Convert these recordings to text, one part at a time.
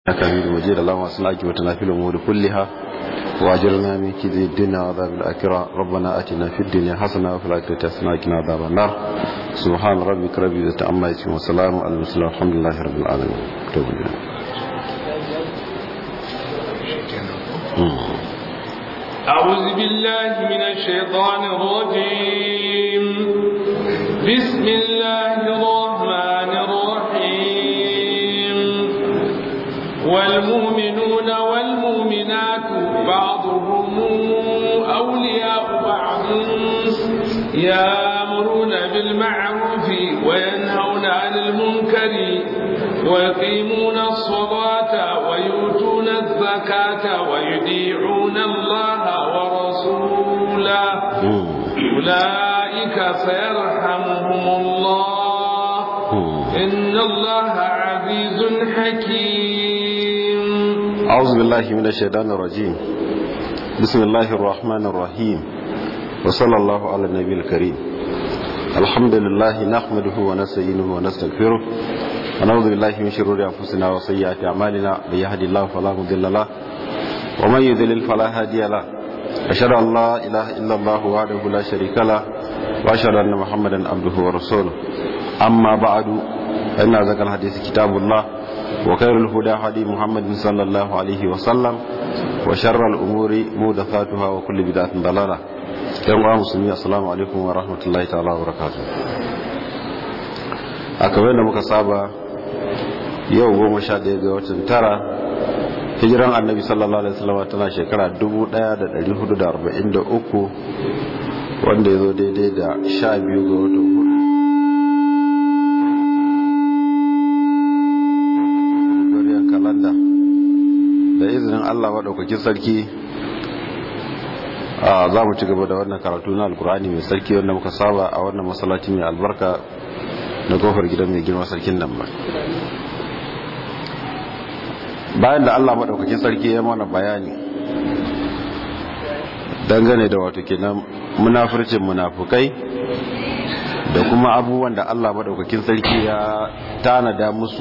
إنك حميد مجيد اللهم أصلحك وتنا في الأمور كلها وأجرنا من كذب الدنيا وعذاب الآخرة ربنا آتنا في الدنيا حسنة وفي الآخرة حسنة وقنا عذاب النار سبحان ربك رب العزة عما يصفون وسلام على المرسلين الحمد لله رب العالمين أعوذ بالله من الشيطان الرجيم بسم الله الرحمن الرحيم والمؤمنون والمؤمنات بعضهم أولياء بعض يأمرون بالمعروف وينهون عن المنكر ويقيمون الصلاة ويؤتون الزكاة ويطيعون الله ورسوله أولئك سيرحمهم الله إن الله عزيز حكيم أعوذ بالله من الشيطان الرجيم بسم الله الرحمن الرحيم وصلى الله على النبي الكريم الحمد لله نحمده ونستعينه ونستغفره ونعوذ بالله من شرور انفسنا وسيئات اعمالنا من يهد الله فلا مضل له ومن يضلل فلا هادي له اشهد ان لا اله الا الله وحده لا شريك له واشهد ان محمدا عبده ورسوله اما بعد فان ذكر الحديث كتاب الله وخير الهدى هدي محمد صلى الله عليه وسلم وشر الامور محدثاتها وكل بدعه ضلاله yan uwa musulmi assalamu alaikum wa rahmatullahi ta'ala wa barakatuh a kamar da muka saba yau goma sha ɗaya ga watan tara hijiran annabi sallallahu alaihi wasallam tana shekara 1443 wanda ya zo daidai da sha biyu ga watan hudu kalanda da izinin allah maɗaukakin sarki za mu ci gaba da wannan karatu na alkur'ani mai sarki wanda muka saba a wannan masallaci mai albarka na kofar gidan mai girma sarkin nan ba bayan da allah maɗaukakin sarki ya mana bayani dangane da wato kenan munafurcin munafukai da kuma abubuwan da allah maɗaukakin sarki ya tanada musu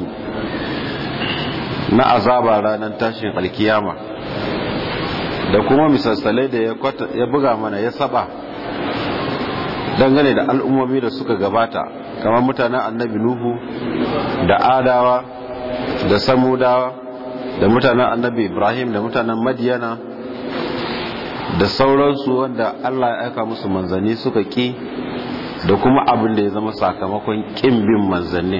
na azaba ranar tashin alkiyama da kuma misalsalai da ya buga mana ya saba dangane da al'ummomi da suka gabata kamar mutanen annabi nuhu da adawa da samudawa da mutanen annabi ibrahim da mutanen madiyana da sauransu wanda allah ya aika musu manzanni suka ki da kuma abin da ya zama sakamakon kin bin manzannin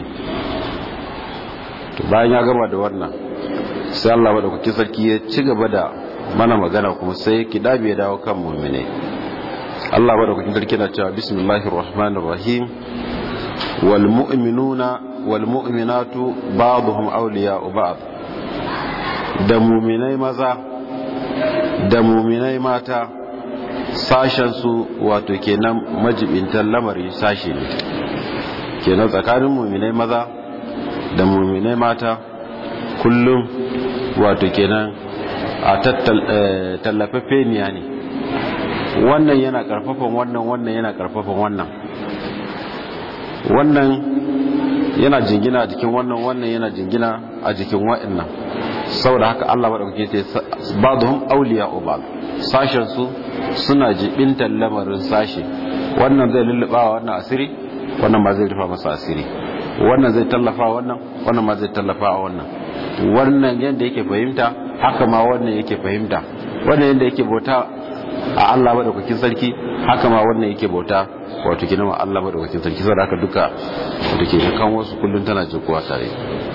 bayan ya gama da wannan sai allah maɗaukakin sarki ya ci gaba da mana magana kuma sai ki dabe dawo kan mu'mine Allah madaukakin sarki na cewa bismillahir rahmanir rahim wal mu'minuna wal mu'minatu ba'dhum awliya'u ba'd da mu'minai maza da mu'minai mata sashen su wato kenan majibintan lamari sashe ne kenan tsakanin mu'minai maza da mu'minai mata kullum wato kenan a tallafafeniya ne wannan yana karfafan wannan wannan yana karfafan wannan wannan yana jingina a jikin wannan wannan yana jingina a jikin wa'annan saboda haka Allah maɗaukake ce ba'dhum awliya'u ba'd sashen su suna jibintar lamarin sashi wannan zai lulluba wannan asiri wannan ma zai rufa masa asiri wannan zai tallafa wannan wannan ma zai tallafa a wannan wannan yadda yake fahimta haka ma wannan yake fahimta wannan yadda yake bauta a Allah madaukakin sarki haka ma wannan yake bauta wato kina ma Allah madaukakin sarki saboda haka duka da ke kan wasu kullun tana jikuwa tare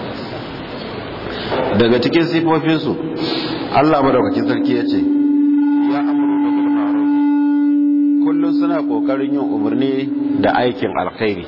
daga cikin sifofin su Allah madaukakin sarki ya ce ya amuru da bil ma'ruf kullun suna kokarin yin umarni da aikin alkhairi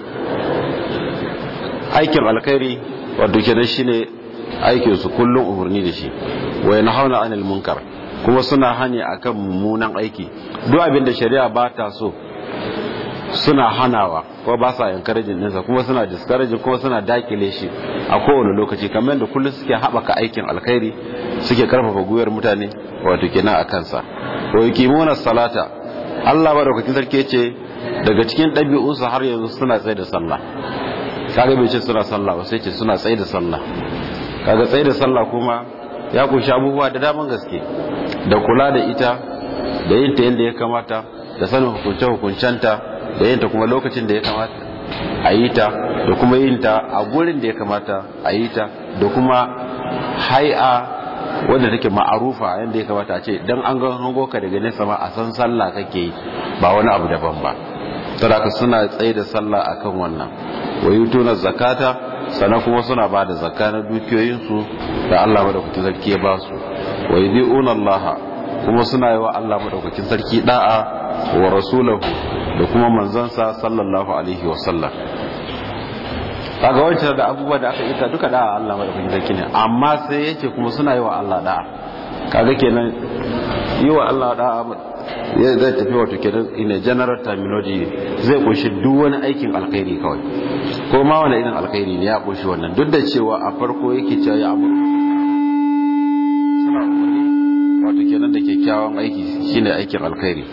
aikin alkhairi wato kenan shine aikin su kullum umarni da shi wa yanhauna anil munkar kuma suna hani akan mummunan aiki duk abin da shari'a ba ta so suna hanawa ko ba sa encouraging ɗinsa kuma suna discouraging kuma suna dakile shi a kowane lokaci kamar da kullum suke haɓaka aikin alkhairi suke karfafa gwiwar mutane wato kenan a kansa wa yuqimuna salata Allah madaukakin sarki ce daga cikin ɗabi'unsu har yanzu suna tsaye da sallah kaga bai ce suna sallah ba sai ce suna tsaye da sallah kaga tsaye da sallah kuma ya kunshi abubuwa da daman gaske da kula da ita da yin ta yadda ya kamata da sanin hukunce hukuncenta da yin ta kuma lokacin da ya kamata a yi ta da kuma yin ta a gurin da ya kamata a yi ta da kuma hai'a wanda take ma'arufa yadda ya kamata a ce dan an ga hango ka daga nesa ma a san sallah kake yi ba wani abu daban ba saboda suna tsaye da sallah akan wannan wayutuna zakata sannan kuma suna ba da zakka na dukiyoyinsu da Allah madaukakin sarki ya ba su wa yudi'una Allah kuma suna yi wa Allah madaukakin sarki da'a wa rasulahu da kuma manzansa sallallahu alaihi wa sallam kaga wancan da abubuwa da aka ita duka da'a Allah madaukakin sarki ne amma sai yace kuma suna yi wa Allah da'a kaga kenan yi wa Allah da'a zai tafi wato kenan in a general terminology zai kunshi duk wani aikin alkhairi kawai ko ma wani irin alkhairi ne ya kunshi wannan duk da cewa a farko yake cewa ya amuru suna umarni wato kenan da kyakkyawan aiki shine aikin alkhairi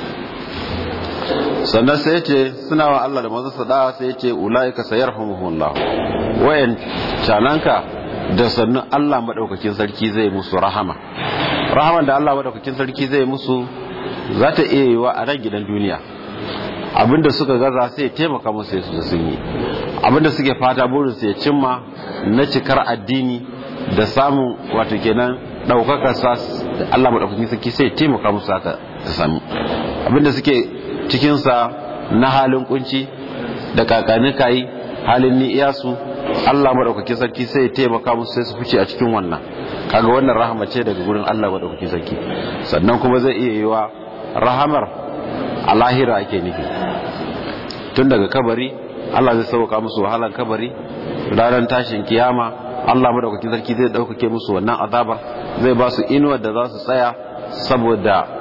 sannan sai ya ce suna wa Allah da manzon sada sai ya ce ulaika sayarhamuhumullah wayan cananka da sannan Allah madaukakin sarki zai musu rahama rahaman da Allah madaukakin sarki zai musu za ta iya yi wa a ran gidan duniya abinda suka gaza sai ya taimaka musu ya su sun yi abinda suke fata burin su ya cimma na cikar addini da samun wato kenan daukakar sa Allah madaukakin sarki sai ya taimaka musu haka da sami abinda suke cikin sa na halin kunci da kakani kai halin ni'iyasu Allah madaukakin sarki sai ya taimaka musu sai su fice a cikin wannan kaga wannan rahama ce daga gurin Allah madaukakin sarki sannan kuma zai iya yi wa rahamar a lahira ake nufi tun daga kabari Allah zai sauka musu wahalan kabari ranar tashin kiyama Allah madaukakin sarki zai daukake musu wannan azabar zai ba su inuwar da za su tsaya saboda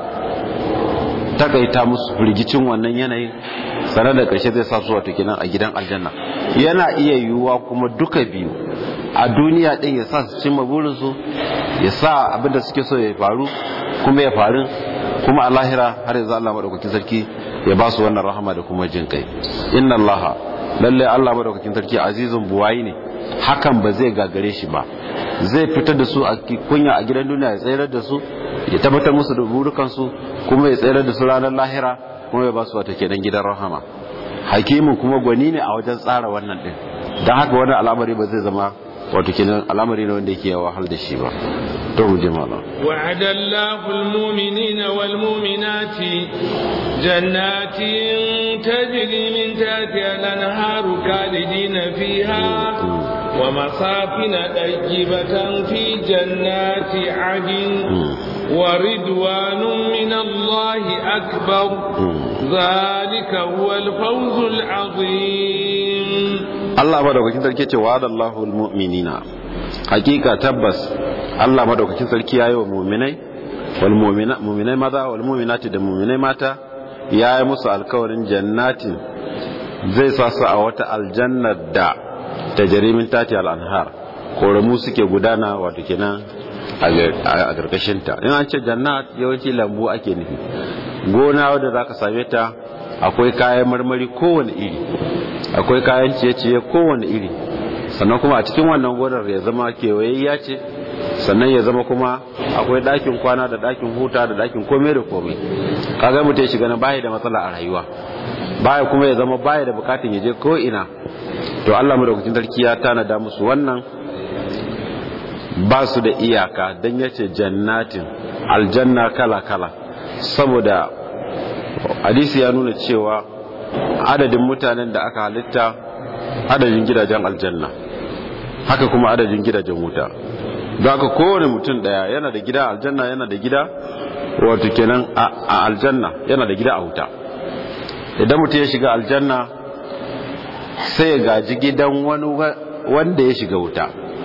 takaita musu firgicin wannan yanayin sanar da ƙarshe zai sa su wato kenan a gidan aljanna yana iya yiwuwa kuma duka biyu a duniya ɗin ya sa su cimma burinsu ya sa abinda suke so ya faru kuma ya faru kuma a lahira har yanzu Allah madaukakin sarki ya ba su wannan rahama da kuma jin kai inna Allah lalle Allah madaukakin sarki azizun buwayi ne hakan ba zai gagare shi ba zai fitar da su a kunya a gidan duniya ya tsayar da su ya tabbatar musu da burukan su kuma ya tsayar da su ranar lahira kuma ya ba su wata kenan gidan rahama hakimin kuma gwani ne a wajen tsara wannan din dan haka wani al'amari ba zai zama wato kenan al'amari ne wanda yake wahal da shi ba to mu je malam وعد الله المؤمنين والمؤمنات جنات تجري من تحتها الانهار خالدين فيها ومساكن طيبة في جنات عدن ورضوان من الله أكبر ذلك هو الفوز العظيم Allah madaukakin sarki ce wa Allahu almu'minina hakika tabbas Allah madaukakin sarki yayi wa mu'minai wal mu'mina mu'minai maza wal mu'minati da mu'minai mata yayi musu alkawarin jannatin zai sa su a wata aljannar da tajrimin tati al-anhar koramu suke gudana wato kenan a karkashin ta in an ce jannat yawanci lambu ake nufi gona wadda zaka same ta akwai kayan marmari kowane iri akwai kayan ciye-ciye kowane iri sannan kuma a cikin wannan gonar ya zama kewayayya ce sannan ya zama kuma akwai ɗakin kwana da ɗakin huta da ɗakin komai da komai kaga mutum ya shiga na baya da matsala a rayuwa baya kuma ya zama baya da bukatun ya je ko ina to Allah madaukakin sarki ya tanada musu wannan ba su da iyaka dan yace jannatin aljanna kala kala saboda hadisi ya nuna cewa adadin mutanen da aka halitta adadin gidajen aljanna haka kuma adadin gidajen wuta don haka kowane mutum daya yana da gida aljanna yana da gida wato kenan a aljanna yana da gida a wuta idan mutum ya shiga aljanna sai ya gaji gidan wani wanda ya shiga wuta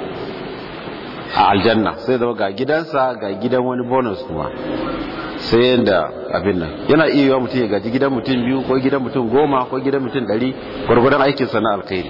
a aljanna sai zama ga gidansa ga gidan wani bonus kuma sai yadda abin nan yana iya yiwa mutum ya gaji gidan mutum biyu ko gidan mutum goma ko gidan mutum ɗari gwargwadon aikinsa na alkhairi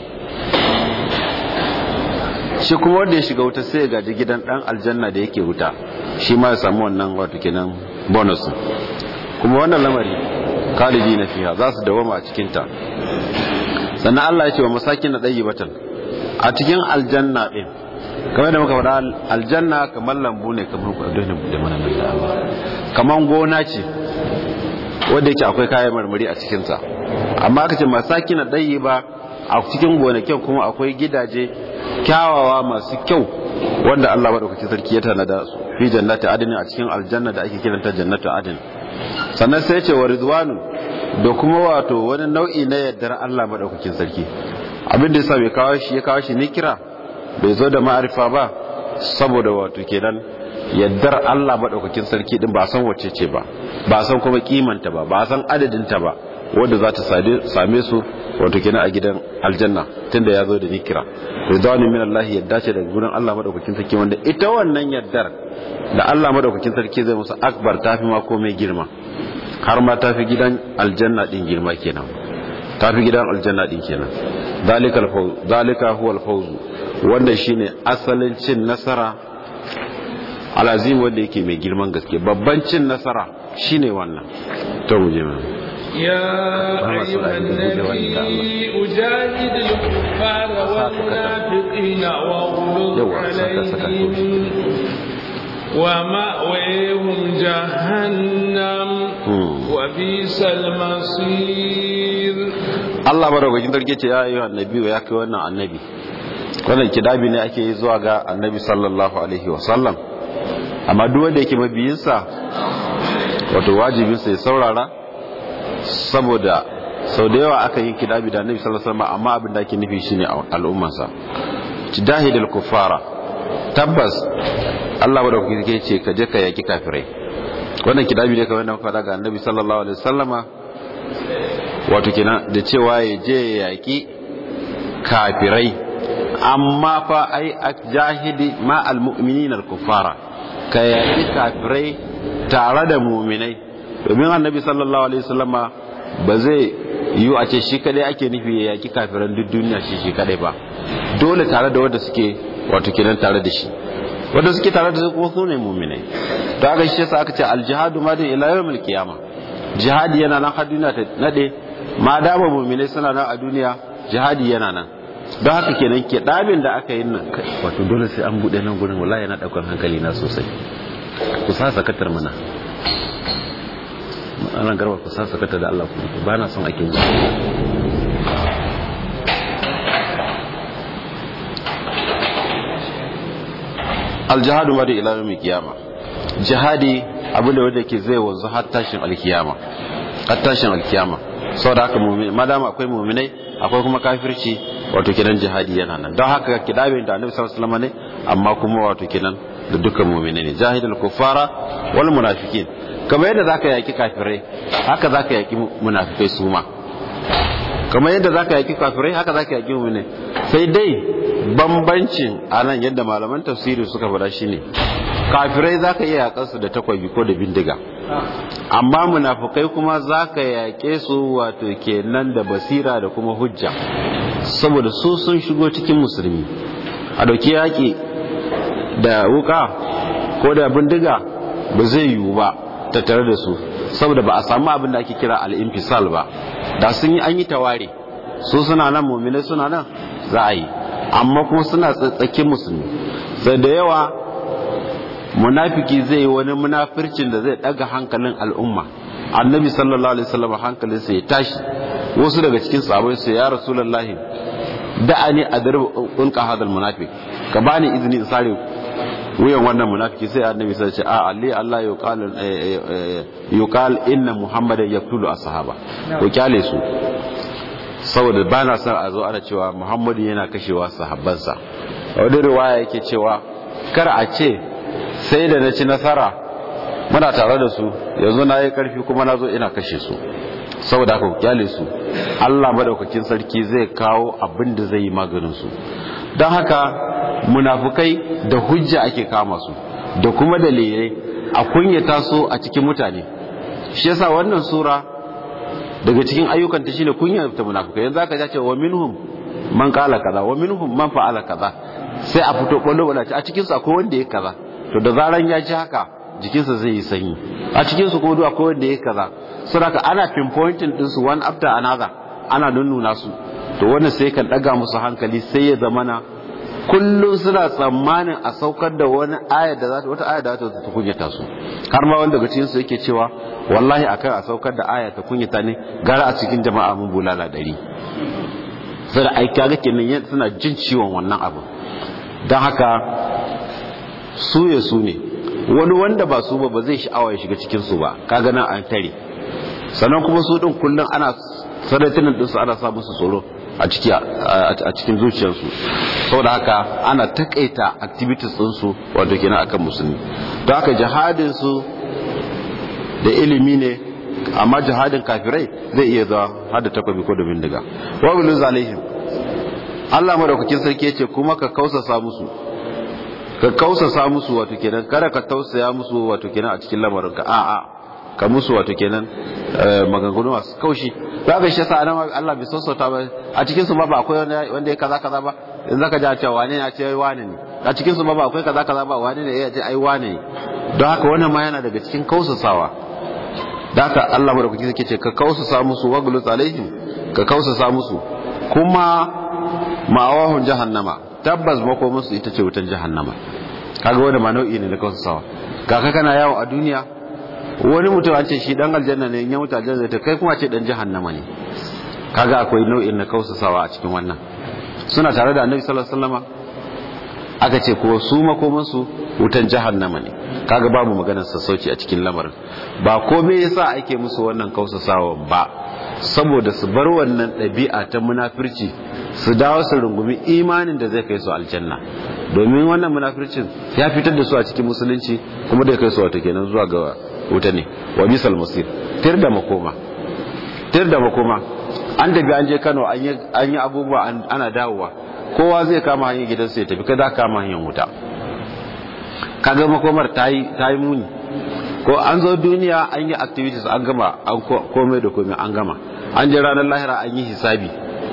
shi kuma wanda ya shiga wuta sai ya gaji gidan ɗan aljanna da yake wuta shi ma ya samu wannan wato kenan bonus kuma wannan lamari kalibi na fiya za su dawama a cikinta sannan Allah ya ce wa masakin na ɗayi batan a cikin aljanna ɗin kamar da muka faɗa aljanna kamar lambu ne kamar kwadon da mana nan da Allah kamar gona ce wanda yake akwai kayan marmari a cikinsa amma aka ce masaki na ɗayi ba a cikin gonakin kuma akwai gidaje kyawawa masu kyau wanda Allah maɗaukaki sarki ya tanada su fi jannati adin a cikin aljanna da ake kiranta jannatu adin sannan sai ce wa ridwanu da kuma wato wani nau'i na yardar Allah maɗaukakin sarki abin da yasa bai kawo shi ya kawo shi ni kira bai zo da ma'arifa ba saboda wato kenan yaddar Allah maɗaukakin sarki din ba san wacce ce ba ba san kuma kimanta ba ba san adadinta ba wanda za ta same su wato kenan a gidan aljanna tunda ya zo da nikira ridwanu min Allah yadda ce daga gurin Allah maɗaukakin sarki wanda ita wannan yaddar da Allah maɗaukakin sarki zai musu akbar tafi ma komai girma har ma tafi gidan aljanna din girma kenan tafi gidan aljanna din kenan zalikal fawz zalika huwal fawz wanda shine asalin cin nasara alazim wanda yake mai girman gaske babban cin nasara shine wannan to mu je mu يا أيها النبي أجاهد الكفار والمنافقين واغلظ عليهم ومأويهم جهنم وبئس المصير Allah madaukakin sarki ce ya ayyuhan nabi ya kai wannan annabi wannan kidabi ne ake yi zuwa ga annabi sallallahu alaihi wasallam amma duk wanda yake mabiyinsa wato wajibinsa ya saurara saboda sau da yawa aka yi kidabi da annabi sallallahu alaihi wasallam amma abin da ake nufi shine al'ummarsa jidahidul kufara tabbas Allah madaukakin sarki ce ka je ka yaki kafirai wannan kidabi ne kamar da muka faɗa ga annabi sallallahu alaihi wasallama wato kenan da cewa ya je ya yaƙi kafirai amma fa ai jahidi ma almu'minin al-kuffara ka yaƙi kafirai tare da mu'minai domin annabi sallallahu alaihi wasallama ba zai yi a ce shi kadai ake nufi ya yaƙi kafiran duk duniya shi shi kadai ba dole tare da wanda suke wato kenan tare da shi wanda suke tare da su kuma su ne mu'minai to aka shi yasa aka ce al-jihadu ma da ila yawmil qiyamah jihadi yana nan har duniya ta nade ma dama mu'minai suna nan a duniya jihadi yana nan don haka kenan ke dabin da aka yi nan wato dole sai an bude nan gurin wallahi yana daukar hankali na sosai ku sa sakatar mana ana garba ku sa sakatar da Allah ku ba na son ake yi aljihadu ma da ila yawmi kiyama jihadi abinda wanda ke zai wanzu har tashin alkiyama har tashin alkiyama saboda haka mu'min madama akwai mu'minai akwai kuma kafirci wato kenan jihadi yana nan don haka kidabin da annabi sallallahu alaihi wasallam ne amma kuma wato kenan da dukkan mu'minai ne jahidul kuffara wal munafiqin kamar yadda zaka yaki kafirai haka zaka yaki munafikai su ma kamar yadda zaka yaki kafirai haka zaka yaki mu'minai sai dai bambancin anan yadda malaman tafsiri suka faɗa shine kafirai za ka iya yaƙansu da takwabi ko da bindiga amma munafukai kuma za ka yaƙe su wato kenan da basira da kuma hujja saboda su sun shigo cikin musulmi a ɗauki yaƙi da wuka ko da bindiga ba zai yiwu ba tattare da su saboda ba a samu abin da ake kira al'infisal ba da sun yi an yi taware su suna nan mummina suna nan za a yi amma kuma suna tsatsakin musulmi sai da yawa munafiki zai yi wani munafircin da zai daga hankalin al'umma annabi sallallahu alaihi wasallam hankalin sa ya tashi wasu daga cikin sahabbai su ya rasulullahi da'ani adrib unqa hadal munafiq ka bani izini in sare wuyan wannan munafiki sai annabi sai ya ce a ali Allah yuqal yuqal inna muhammadan yaqtulu ashaba ko kyale su saboda ba na son a zo ana cewa muhammadu yana kashewa sahabbansa wani riwaya yake cewa kar a ce sai da na ci nasara muna tare da su yanzu na yi karfi kuma na zo ina kashe su saboda haka kyale su allah madaukakin sarki zai kawo abin da zai yi maganin su don haka munafukai da hujja ake kama su da kuma dalilai a kunyata su a cikin mutane shi yasa wannan sura daga cikin ayyukan ta shine kunyata munafukai yanzu aka ce wa minhum man qala kaza wa minhum man fa'ala kaza sai a fito kwallo wala a cikin su akwai wanda ya kaza to da zaran ya ji haka jikinsa zai yi sanyi a cikin su kuma akwai wanda ya kaza saboda ana pinpointing din su one after another ana nunnuna su to wannan sai kan daga musu hankali sai ya zamana kullum suna tsammanin a saukar da wani ayar da za ta wata ayar da za ta kunyata su har ma wanda daga cikin su yake cewa wallahi akan a saukar da aya ta kunyata ne gara a cikin jama'a mun bulala dari sai ai kaga kenan suna jin ciwon wannan abu don haka su ya su ne wani wanda ba su ba ba zai sha'awa ya shiga cikin su ba kaga nan an tare sannan kuma su din kullum ana sanatinin dinsu ana sa musu tsoro a ciki a cikin zuciyarsu saboda haka ana takaita activities ɗinsu wato kenan akan musulmi don haka jihadin su da ilimi ne amma jihadin kafirai zai iya zuwa har da takwabi ko da bindiga wa bilun zalihim Allah madaukakin sarki yace kuma ka kausasa musu ka kausasa musu wato kenan kada ka tausaya musu wato kenan a cikin lamarinka a'a ka musu wato kenan maganganu masu kaushi za ka shi yasa anan Allah bai sassauta ba a cikin su ba ba akwai wanda ya kaza kaza ba in zaka ji cewa wane ne a ce ai wane ne a cikin su ba ba akwai kaza kaza ba wane ne ya ce ai wane ne don haka wannan ma yana daga cikin kausasawa da haka Allah madaukaki yake ce ka kausasa musu waglus alaihim ka kausasa musu kuma ma'awahun jahannama tabbas makomansu ita ce wutan jahannama kaga wanda ma nau'i ne na kausasawa kaka kana yawo a duniya wani mutum an ce shi dan aljanna ne ya mutu aljanna ta kai kuma ce dan jahannama ne kaga akwai nau'in na kausasawa a cikin wannan suna tare da annabi sallallahu alaihi wasallama aka ce ko su makoman su wutan jahannama ne kaga babu maganar sassauci a cikin lamarin ba komai yasa ake musu wannan kausasawa ba saboda su bar wannan ɗabi'a ta munafirci su dawo su rungumi imanin da zai kai su aljanna domin wannan munafircin ya fitar da su a cikin musulunci kuma da kai su wata kenan zuwa ga wuta ne wa bisal musir tir da makoma tir da makoma an tafi an je Kano an yi abubuwa ana dawowa kowa zai kama hanyar gidansa ya tafi kada kama hanyar wuta kaga makomar ta yi muni ko an zo duniya an yi activities an gama an komai da komai an gama an je ranar lahira an yi hisabi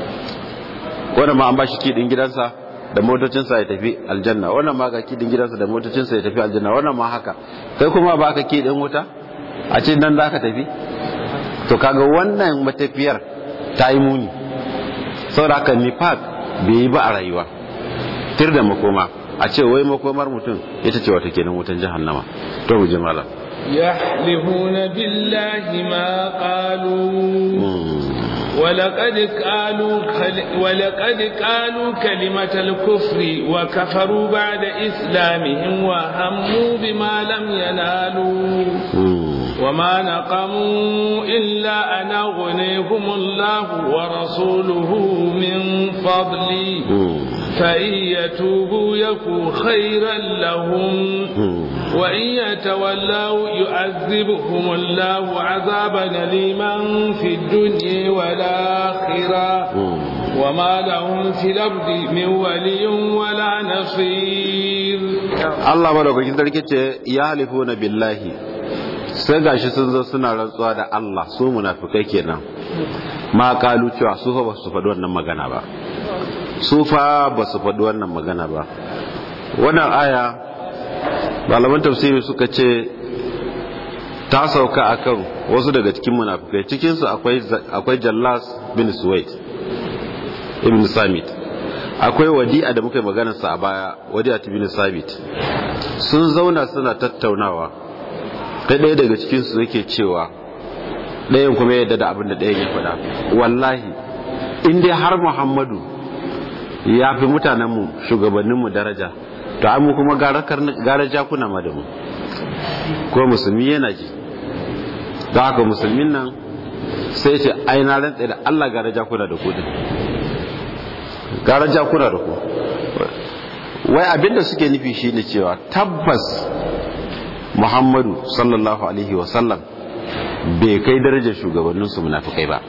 wanda ma an ba shi kidin gidansa da motocinsa ya tafi aljanna wannan ma ga kidin gidansa da motocinsa ya tafi aljanna wannan ma haka kai kuma ba ka kidin wuta a ce nan za ka tafi to kaga wannan matafiyar ta yi muni saboda haka nifaq bai yi ba a rayuwa tir da makoma a ce wai makomar mutum ita ce wata kenan wutan jahannama to mu je malam يحلفون بالله ما قالوا ولقد قالوا ولقد قالوا كلمة الكفر وكفروا بعد إسلامهم وهموا بما لم ينالوا وما نقموا إلا أن أغنيهم الله ورسوله من فضله فإن يتوبوا يكو خيرا لهم وإن يتولوا يعذبهم الله عذابا أليما في الدنيا والآخرة وما لهم في الأرض من ولي ولا نصير الله ملوك كنت يحلفون بالله sai gashi sun zo suna rantsuwa da Allah su munafikai kenan ma kalu cewa su fa ba su faɗi wannan magana ba su fa ba su faɗi wannan magana ba wannan aya malaman tafsiri suka ce ta sauka akan wasu daga cikin munafikai cikinsu akwai akwai Jallas bin Suwaid ibn Samit akwai wadi'a da muka yi maganarsa a baya wadi'a bin Sabit sun zauna suna tattaunawa ta ɗaya daga cikinsu yake cewa ɗayan kuma yadda da abin da ɗayan ya faɗa wallahi in dai har muhammadu ya fi mutanenmu shugabanninmu daraja to an mu kuma gara jakuna ma da mu ko musulmi yana ji don haka musulmin nan sai ce aina rantsa da allah gara jakuna da kudin gara jakuna da ku wai abinda suke nufi shi ne cewa tabbas muhammadu sallallahu alaihi wasallam bai kai darajar shugabanninsu munafikai ba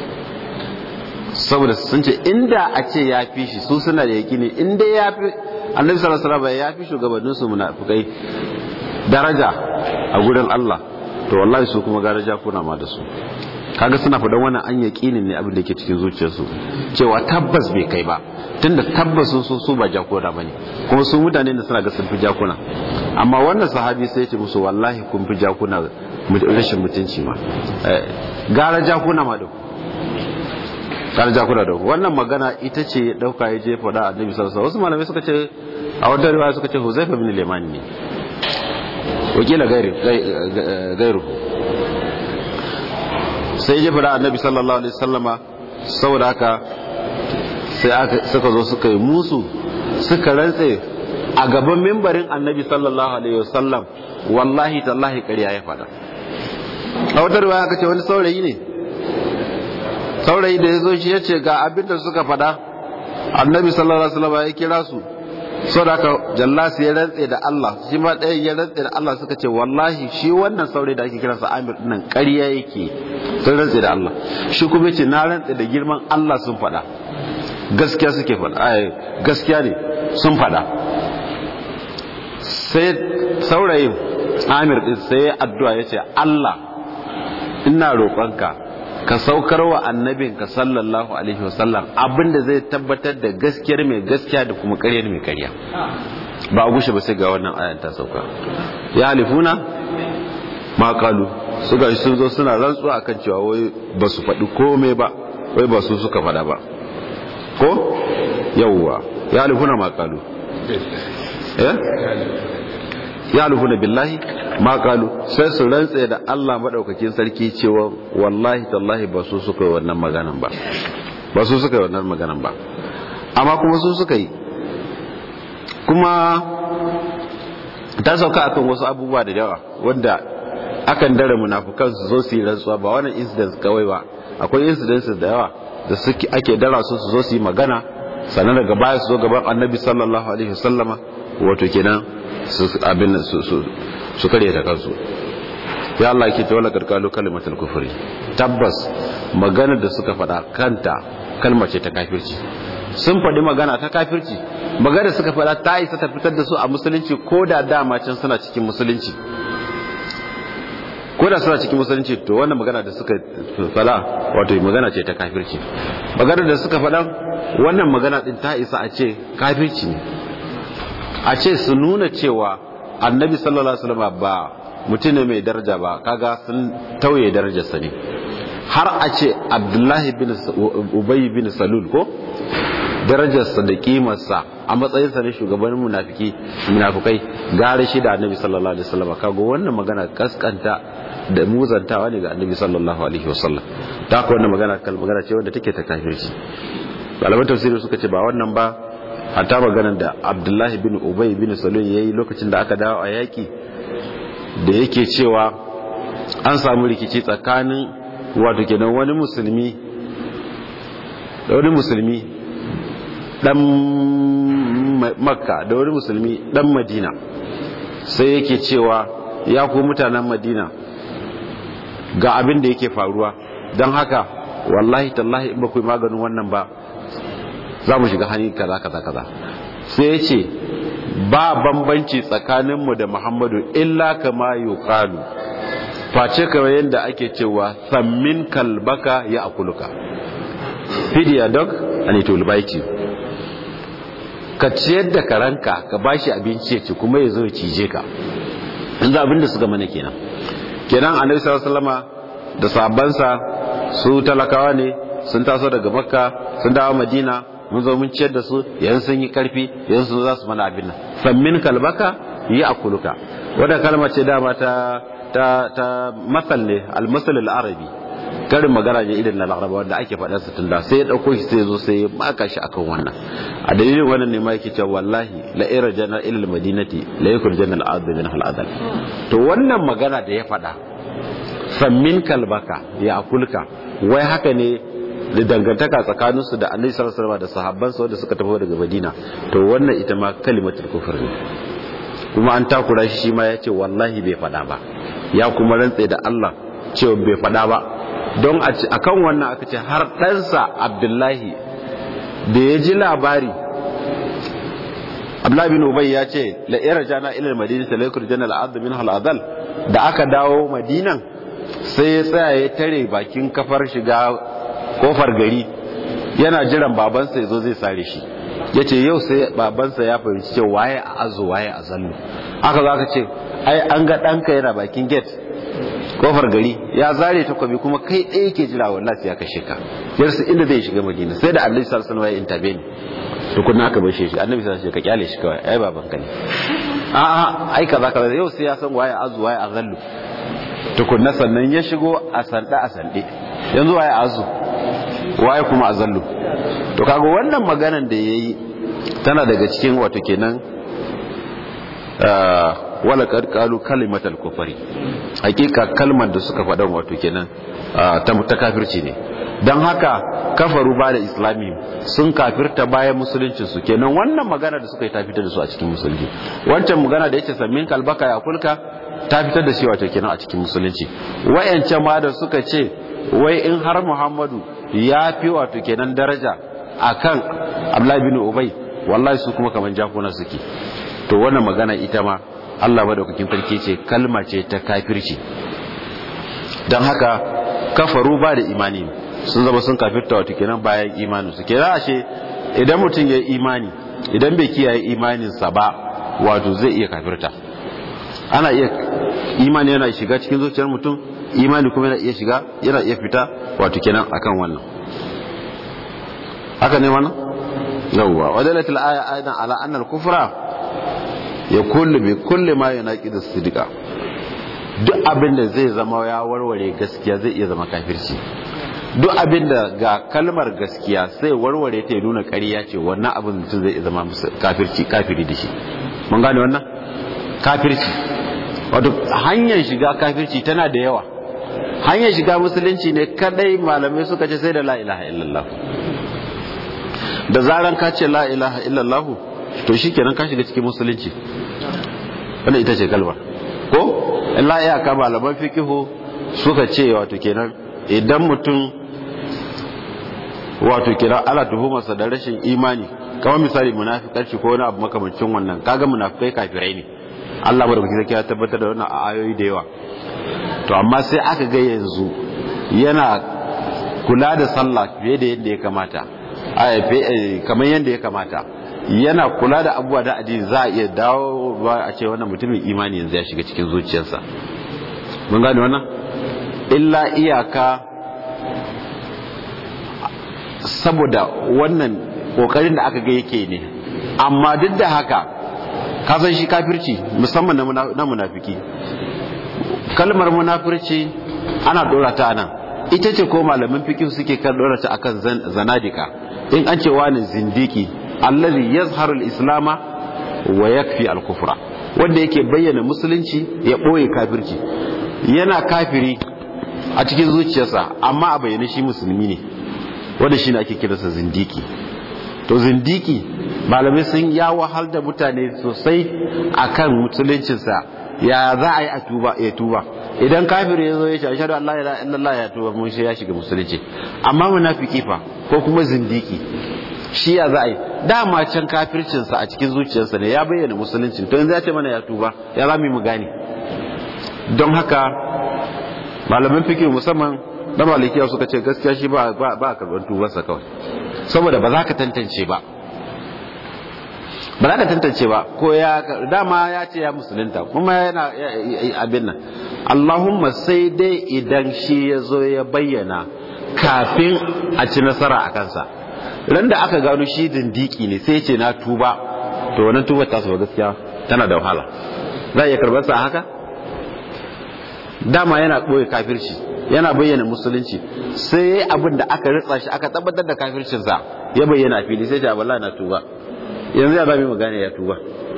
saboda sun ce inda a ce ya fi shi su suna da yaki ne inda ya fi annabi sallallahu alaihi wasallam ya fi shugabanninsu munafikai daraja a gurin Allah to wallahi su kuma daraja kuna ma da su kaga suna faɗan wannan an yaƙinin ne abin da ke cikin zuciyarsu cewa tabbas bai kai ba tunda tabbas sun so su ba jakuna bane kuma su mutane da suna ga sun fi jakuna amma wannan sahabi sai ce musu wallahi kun fi jakuna rashin mutunci ma gara jakuna ma da kan ja kuna da wannan magana ita ce ya dauka ya je faɗa annabi sallallahu alaihi wasu malamai suka ce a wata riwaya suka ce Huzaifa bin Liman ne wakila gairu gairu sai ya faɗa annabi sallallahu alaihi wasallama saboda haka sai aka suka zo suka yi musu suka rantse a gaban mimbarin annabi sallallahu alaihi wasallam wallahi tallahi ƙarya ya faɗa a wata riwaya aka ce wani saurayi ne saurayi da ya zo shi ya ce ga abin da suka faɗa annabi sallallahu alaihi wasallam ya kira su sau da aka jallasi ya rantse da Allah shi ma ɗaya ya rantse da Allah suka ce wallahi shi wannan saurayi da ake kiransa Amir dinnan ƙarya yake sun rantse da Allah shi kuma ce na rantse da girman Allah sun faɗa gaskiya suke faɗa ai gaskiya ne sun faɗa sai saurayin Amir din sai addu'a ya ce Allah ina roƙonka ka saukar wa annabinka sallallahu alaihi wasallam abinda zai tabbatar da gaskiyar mai gaskiya da kuma ƙaryar mai ƙarya ba a gushe ba sai ga wannan ayan ta sauka ya halifuna ma kalu su ga sun zo suna rantsuwa akan cewa wai ba su faɗi komai ba wai ba su suka faɗa ba ko yawwa ya halifuna ma kalu ya halifuna billahi ma kalu sai su rantse da Allah madaukakin sarki cewa wallahi tallahi ba su suka yi wannan maganan ba ba su suka yi wannan maganan ba amma kuma su suka yi kuma ta sauka akan wasu abubuwa da yawa wanda akan dare munafukan su zo su yi rantsuwa ba wannan incidents kawai ba akwai incidents da yawa da suke ake dara su su zo su yi magana sannan daga baya su zo gaban annabi sallallahu alaihi wasallama wato kenan su abin su su su kare ta kansu ya Allah yake ta wala karkalu kalimatul kufri tabbas magana da suka faɗa kanta kalma ce ta kafirci sun faɗi magana ta kafirci magana da suka faɗa ta isa ta fitar da su a musulunci ko da dama can suna cikin musulunci ko da suna cikin musulunci to wannan magana da suka faɗa wato magana ce ta kafirci magana da suka faɗa wannan magana din ta isa a ce kafirci ne a ce su nuna cewa annabi sallallahu alaihi wasallam ba mutum ne mai daraja ba kaga sun tauye darajarsa ne har a ce abdullahi bin ubay bin salul ko darajarsa da kimarsa a matsayinsa ne shugaban munafiki munafikai gare shi da annabi sallallahu alaihi wasallam kago wannan magana kaskanta da muzantawa ne ga annabi sallallahu alaihi wasallam ta ko wannan magana kal magana ce wanda take ta kafirci malaman tafsiri suka ce ba wannan ba hatta maganar da abdullahi bin ubay bin salul yayi lokacin da aka dawo a yaki da yake cewa an samu rikici tsakanin wato kenan wani musulmi da wani musulmi dan makka da wani musulmi dan madina sai yake cewa ya ku mutanen madina ga abin da yake faruwa don haka wallahi tallahi in ba ku yi maganin wannan ba za mu shiga hannun kaza kaza kaza sai ya ce ba bambanci tsakaninmu da muhammadu illa kama yuqalu face kawai yadda ake cewa sammin kalbaka ya akuluka feed your dog and it will bite you ka ciyar da karanka ka bashi abinci ya ci kuma ya zo ya cije ka yanzu abin da suka mana kenan kenan annabi sallallahu alaihi wasallama da sahabbansa su talakawa ne sun taso daga makka sun dawo madina mun zo mun ciyar da su yanzu sun yi karfi yanzu sun za su mana abin nan fammin kalbaka yi akuluka wadda kalma ce dama ta ta ta masal ne almasal al-arabi karin magana ne irin na laraba wanda ake faɗa su tunda sai ya ɗauko shi sai ya zo sai ya maka shi akan wannan a dalilin wannan ne ma yake cewa wallahi la ira jana ila madinati la yakun jana al min al adal to wannan magana da ya faɗa fammin kalbaka ya akulka wai haka ne da dangantaka tsakanin su da annabi sallallahu alaihi wasallam da sahabban sa wanda suka tafi daga madina to wannan ita ma kalimatul kufr ne kuma an takura shi shi ma ya ce wallahi bai faɗa ba ya kuma rantse da Allah cewa bai faɗa ba don a kan wannan aka ce har ɗansa abdullahi da ya ji labari abdullahi bin ubay ya ce la'ira jana ilal madina ta laikur jana al'adu min hal'adal da aka dawo madinan sai ya tsaya ya tare bakin kafar shiga kofar gari yana jiran babansa ya zo zai sare shi ya ce yau sai babansa ya fahimci ce waye a azo waye a zallo aka za ka ce ai an ga ɗanka yana bakin gate kofar gari ya zare takwabi kuma kai ɗaya ke jira wallahi sai ya kashe ka yarsa inda zai shiga madina sai da annabi sallallahu alaihi wasallam ya intervene tukunna aka bashe shi annabi sallallahu alaihi wasallam ka kyale shi kawai ai baban ka ne a a ai kaza kaza yau sai ya san waye azu waye azallu tukunna sannan ya shigo a sanda a sande yanzu waye azu waye kuma azallu to kaga wannan maganan da yayi tana daga cikin wato kenan wala kad qalu kalimatal kufri hakika kalmar da suka faɗa wato kenan ta kafirci ne don haka kafaru ba da islami sun kafirta bayan musuluncin su kenan wannan magana da suka yi ta fitar da su a cikin musulunci wancan magana da yace sammin kalbaka ya kulka ta fitar da shi wato kenan a cikin musulunci wayancan ma da suka ce wai in har muhammadu ya fi wato kenan daraja akan abdullahi bin ubay wallahi su kuma kaman jakuna suke to wannan magana ita ma Allah madaukakin sarki ce kalma ce ta kafirci don haka kafaru ba da imani sun zama sun kafirta wato kenan bayan imanin su kenan ashe idan mutum ya yi imani idan bai kiyaye imaninsa ba wato zai iya kafirta ana iya imani yana shiga cikin zuciyar mutum imani kuma yana iya shiga yana iya fita wato kenan akan wannan haka ne wannan yawwa wadalatul aya aidan ala anna al-kufra yakullu bi kulli ma yunaqidu as-sidqa duk abin da zai zama ya warware gaskiya zai iya zama kafirci duk abin da ga kalmar gaskiya sai warware ta nuna ƙarya ce wannan abin mutum zai zama kafirci kafiri da shi mun gane wannan kafirci wato hanyar shiga kafirci tana da yawa hanyar shiga musulunci ne kadai malamai suka ce sai da la ilaha illallah da zaran ka ce la ilaha illallah to shikenan ka shiga cikin musulunci wannan ita ce kalmar ko illa iyaka malaman fikihu suka ce wato kenan idan mutum wato kira ala tuhumarsa da rashin imani kamar misali munafikarci ko wani abu makamancin wannan kaga munafikai kafirai ne Allah ba da kuke ya tabbatar da wannan a ayoyi da yawa to amma sai aka ga yanzu yana kula da sallah fiye da yadda ya kamata kamar yadda ya kamata yana kula da abubuwa da addini za a iya dawo ba a ce wannan mutumin imani yanzu ya shiga cikin zuciyarsa mun gane wannan illa iyaka saboda wannan kokarin da aka ga yake ne amma duk da haka ka san shi kafirci musamman na munafiki kalmar munafirci ana dora ta nan ita ce ko malamin fikin suke kan dora ta akan zanadika in an ce wani zindiki allazi yazharu al-islama wa yakfi al-kufra wanda yake bayyana musulunci ya boye kafirci yana kafiri a cikin zuciyarsa amma a bayyane shi musulmi ne wanda shine ake kiransa zindiki to zindiki malamai sun ya wahal da mutane sosai akan musuluncinsa ya za a yi a tuba ya tuba idan kafiri ya zo ya ce ashhadu an la ilaha illallah ya tuba mun shi ya shiga musulunci amma munafiki fa ko kuma zindiki shi ya za a yi dama can kafircinsa a cikin zuciyarsa ne ya bayyana musulunci to yanzu ya ce mana ya tuba ya za mu gane don haka malaman fikir musamman na malikiya suka ce gaskiya shi ba a karɓar tubarsa kawai saboda ba za ka tantance ba ba za ka tantance ba ko ya dama ya ce ya musulunta kuma yana abin nan allahumma sai dai idan shi ya zo ya bayyana kafin a ci nasara a kansa ran da aka gano shi dindiki ne sai ce na tuba to wannan tubar ta ba gaskiya tana da wahala za a iya karɓar sa haka dama yana ɓoye kafirci yana bayyana musulunci sai abin da aka ritsa shi aka tabbatar da kafircinsa ya bayyana a fili sai ce wallahi na tuba yanzu ya zami mu gane ya tuba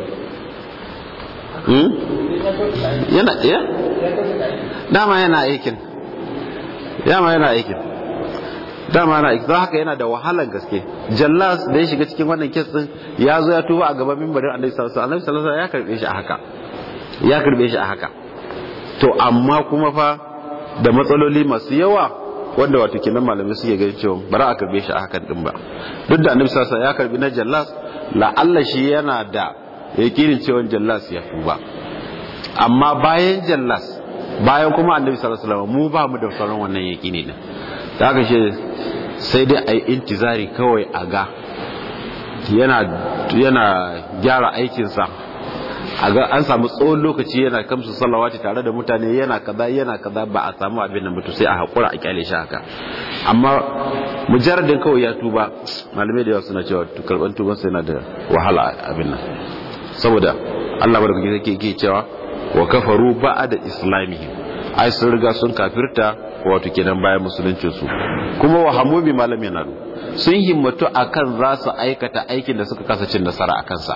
yana iya dama yana aikin dama yana aikin dama yana aikin don haka yana da wahalar gaske jallas da ya shiga cikin wannan kes din ya zo ya tuba a gaban mimbarin annabi sallallahu alaihi wasallam ya karbe shi a haka ya karbe shi a haka to amma kuma fa da matsaloli masu yawa wanda wato kenan malamai suke gani cewa bara a karbe shi a hakan din ba duk da annabi sallallahu alaihi ya karbi na jallas la'alla shi yana da yakinin cewa jallas ya tuba amma bayan jallas bayan kuma annabi sallallahu alaihi wasallam mu ba mu da sauran wannan yakini din da haka shi sai dai ai intizari kawai a ga yana yana gyara aikinsa a ga an samu tsawon lokaci yana kamsu salawati tare da mutane yana kaza yana kaza ba a samu abin nan mutu sai a haƙura a kyale shi haka amma mujarradin kawai ya tuba malamai da yawa suna cewa karban tuban sai yana da wahala abin nan saboda Allah barkake yake yake cewa wa kafaru ba'da islamihim ai sun riga sun kafirta wato kenan bayan musuluncin su kuma wa hamu bi malam yanalu sun himmatu akan za su aikata aikin da suka kasa cin nasara akan sa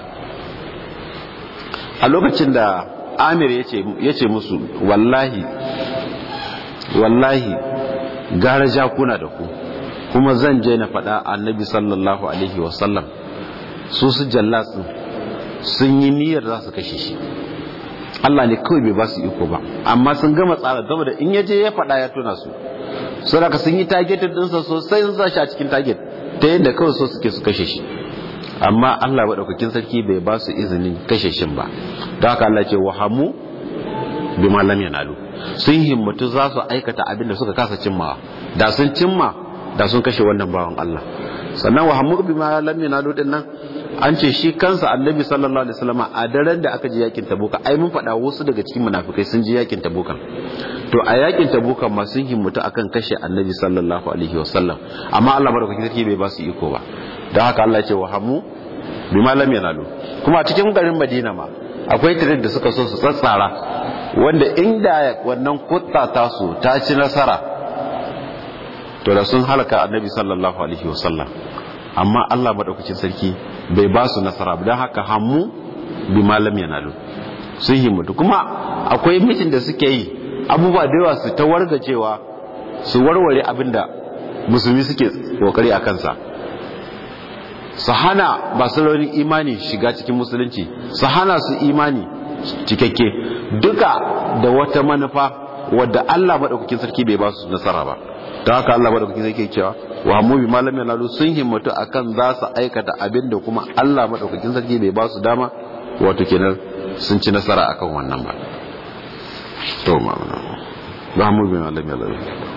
a lokacin da Amir ya ce musu wallahi wallahi gara jakuna da ku kuma zan je na faɗa annabi sallallahu alaihi wasallam su su jallasin sun yi niyyar za su kashe shi Allah ne kawai bai ba su iko ba amma sun gama tsara gaba da in yaje ya faɗa ya tona su sun raka sun yi targeted ɗinsa sosai sun sa shi a cikin target ta yadda kawai so suke su kashe shi amma Allah maɗaukakin sarki bai ba su izinin kashe shin ba don haka Allah ce wahamu bi malam yanalu sun himmatu za su aikata abin da suka kasa cimmawa da sun cimma da sun kashe wannan bawan Allah sannan wahamu bi malam yanalu din nan an ce shi kansa annabi sallallahu alaihi wasallam a daren da aka je yakin tabuka ai mun faɗa wasu daga cikin munafikai sun je yakin tabuka to a yakin tabuka ma sun himmatu akan kashe annabi sallallahu alaihi wasallam amma Allah madaukakin sarki bai ba su iko ba don haka Allah ce wahamu bi malam yanalu kuma a cikin garin Madina ma akwai tirin da suka so su tsatsara wanda inda wannan kutta ta su ta ci nasara to da sun halaka annabi sallallahu alaihi wasallam amma Allah madaukakin sarki bai ba su nasara ba don haka hammu bi malam yanalu sun himmatu kuma akwai mitin da suke yi abubuwa da yawa su ta wargacewa su warware abin da musulmi suke kokari a kansa su hana masu raunin imani shiga cikin musulunci su hana su imani cikakke duka da wata manufa wadda Allah maɗaukakin sarki bai ba su nasara ba ta haka Allah maɗaukakin sarki cewa wa mu bi malam yanalu sun himmatu akan za su aikata abin da kuma Allah maɗaukakin sarki bai ba su dama wato kenan sun ci nasara akan wannan ba to ma ba mu bi malam yanalu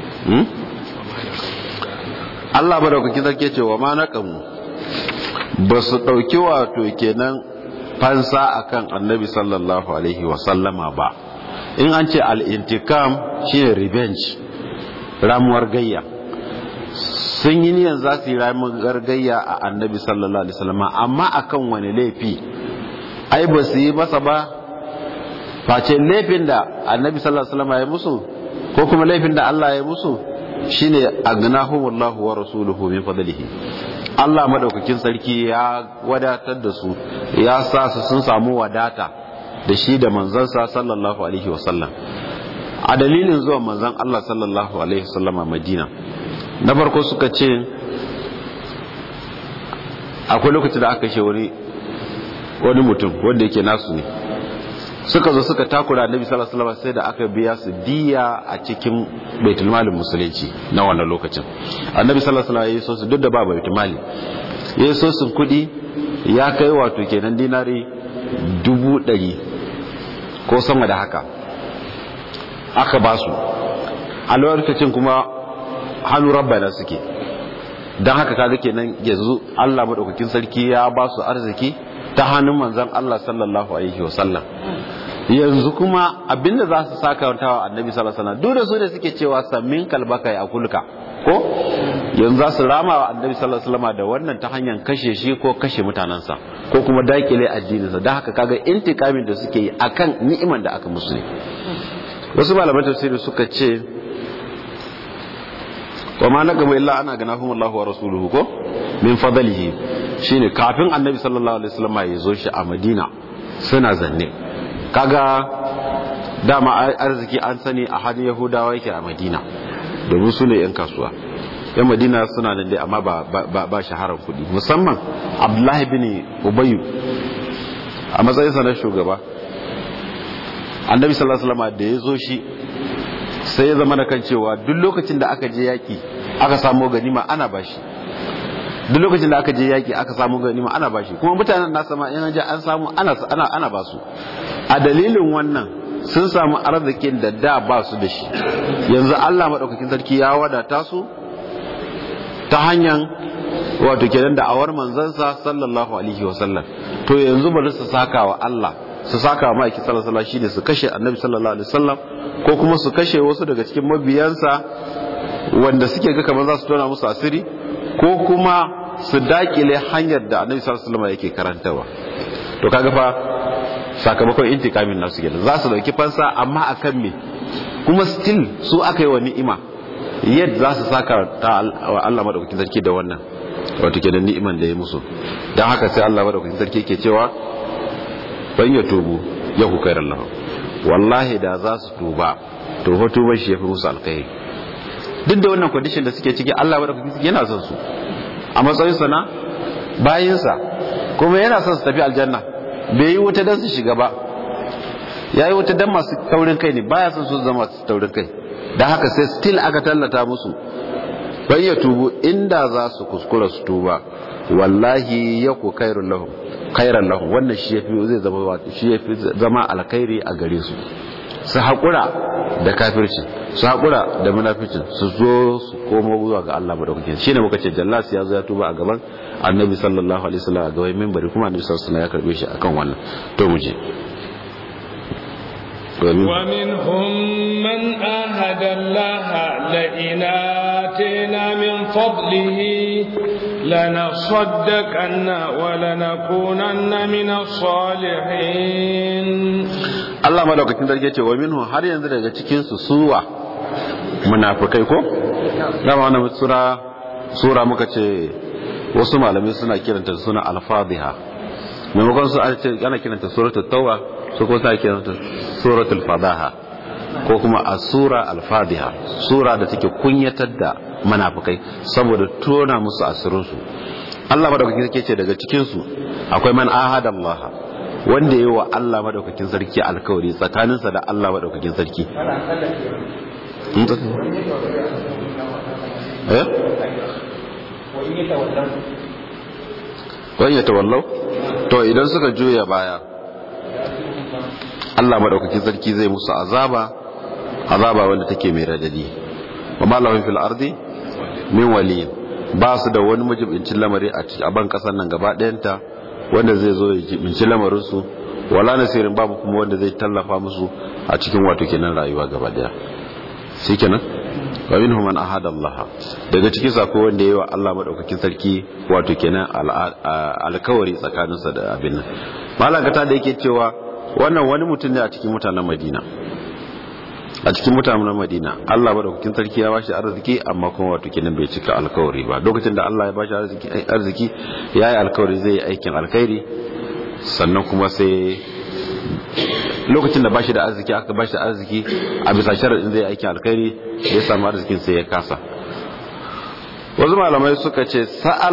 Allah maɗaukakin sarki ce wa ma naqamu ba su ɗauki wato kenan fansa akan annabi sallallahu alaihi wasallama ba in an ce al'intikam shine revenge ramuwar gayya sun yi niyan za su yi ramuwar gayya a annabi sallallahu alaihi wasallama amma akan wani laifi ai ba su yi masa ba face laifin da annabi sallallahu alaihi wasallama ya musu ko kuma laifin da Allah ya musu shine agnahumullahu wa rasuluhu min fadlihi Allah madaukakin sarki ya wadatar da su ya sa su sun samu wadata da shi da manzansa sallallahu alaihi wasallam a dalilin zuwa manzan Allah sallallahu alaihi wasallam a Madina na farko suka ce akwai lokaci da aka kashe wani wani mutum wanda yake nasu ne suka zo suka takura annabi sallallahu alaihi wasallam sai da aka biya su diya a cikin baitul malin musulunci na wannan lokacin annabi sallallahu alaihi wasallam ya so su duk da ba baitul mali ya so su kudi ya kai wato kenan dinari dubu ɗari ko sama da haka aka ba su a lokacin kuma hannu rabbana suke don haka kaga kenan yanzu Allah madaukakin sarki ya ba su arziki ta hannun manzon Allah sallallahu alaihi wasallam yanzu kuma abinda za su saka wa annabi sallallahu alaihi wasallam duk da su da suke cewa sammin kalbaka ya kulka ko yanzu za su rama wa annabi sallallahu alaihi wasallam da wannan ta hanyar kashe shi ko kashe mutanansa ko kuma dakile addininsa don haka kaga intikamin da suke yi akan ni'iman da aka musu ne wasu malaman tafsiri suka ce wa ma naqamu illa ana ganahum Allah wa rasuluhu ko min fadlihi shine kafin annabi sallallahu alaihi wasallam ya zo shi a Madina suna zanne kaga dama arziki an sani a hannun Yahudawa yake a Madina domin su ne yan kasuwa yan Madina suna nan dai amma ba ba, ba shaharar kuɗi musamman Abdullahi bin Ubayy a matsayin sa na shugaba annabi sallallahu alaihi wasallam da ya zo shi sai ya zama da kan cewa duk lokacin da aka je yaki aka samu ganima ana bashi duk lokacin da aka je yaki aka samu ganima ana bashi kuma mutanen nasa ma in ji an samu ana ana ana basu a dalilin wannan sun samu arzikin da da ba su da shi yanzu Allah madaukakin sarki ya wadata su ta hanyar wato kenan da awar manzansa sallallahu alaihi wasallam to yanzu bari su saka wa Allah su saka ma aiki sallallahu alaihi shine su kashe annabi sallallahu alaihi wasallam ko kuma su kashe wasu daga cikin mabiyansa wanda suke ga kamar za su tona musu asiri ko kuma su dakile hanyar da annabi sallallahu alaihi wasallam yake karantawa to kaga fa sakamakon intikamin nasu kenan za su dauki fansa amma akan me kuma still su aka yi wa ni'ima yadda za su saka ta Allah madaukakin sarki da wannan wato kenan ni'iman da ya musu dan haka sai Allah madaukakin sarki ke cewa ban ya tubu ya ku kairan lahu wallahi da za su tuba to ho tuban shi yafi musu alkhairi duk da wannan condition da suke ciki Allah madaukakin sarki yana son su a matsayin sa na bayin sa kuma yana son su tafi aljanna bai yi wuta dan su shiga ba yayi wuta dan masu taurin kai ne baya son su zama masu taurin kai dan haka sai still aka tallata musu bai ya tubu inda za su kuskura su tuba wallahi ya ku kairun lahum khairan lahum wannan shi yafi zai zama shi yafi zama alkhairi a gare su su haƙura da kafirci su haƙura da munaficin su zo su komo zuwa ga Allah madaukakin shine muka ce jallas ya zo ya tuba a gaban annabi sallallahu alaihi wasallam a gaban minbari kuma annabi sallallahu alaihi wasallam ya karbe shi akan wannan to mu je ومنهم من آهد الله لئن آتينا من فضله لنصدقن ولنكونن من الصالحين Allah madaukakin sarki ce wa minhu har yanzu daga cikin su suwa munafikai ko dama wannan sura sura muka ce wasu malamai suna kiranta suna al-fadhiha maimakon su ana kiranta suratul tauba su ko sa kiranta suratul fadaha ko kuma as-sura al-fadhiha sura da take kunyatar da munafikai saboda tona musu asirin su Allah madaukakin sarki ce daga cikin su akwai man ahada Allah wanda yayi wa Allah madaukakin sarki alkawari tsakaninsa da Allah madaukakin sarki eh wani ya tawallau to idan suka juya baya Allah maɗaukakin sarki zai musu azaba azaba wanda take mai radadi wa malahun fil ardi min wali ba su da wani majibincin lamari a ban kasar nan gaba ɗayanta wanda zai zo ya jibinci lamarin su wala nasirin babu kuma wanda zai tallafa musu a cikin wato kenan rayuwa gaba ɗaya shi kenan wa minhum man ahada Allah daga cikin sako wanda yayi wa Allah madaukakin sarki wato kenan alkawari tsakaninsa da abin nan malaka da yake cewa wannan wani mutum ne a cikin mutanen Madina a cikin mutanen Madina Allah madaukakin sarki ya bashi arziki amma kuma wato kenan bai cika alkawari ba lokacin da Allah ya bashi arziki arziki yayi alkawari zai yi aikin alkhairi sannan kuma sai lokacin da bashi da arziki aka bashi da arziki a bisa sharadin zai aikin alkhairi ya samu arzikin sai ya kasa wasu malamai suka ce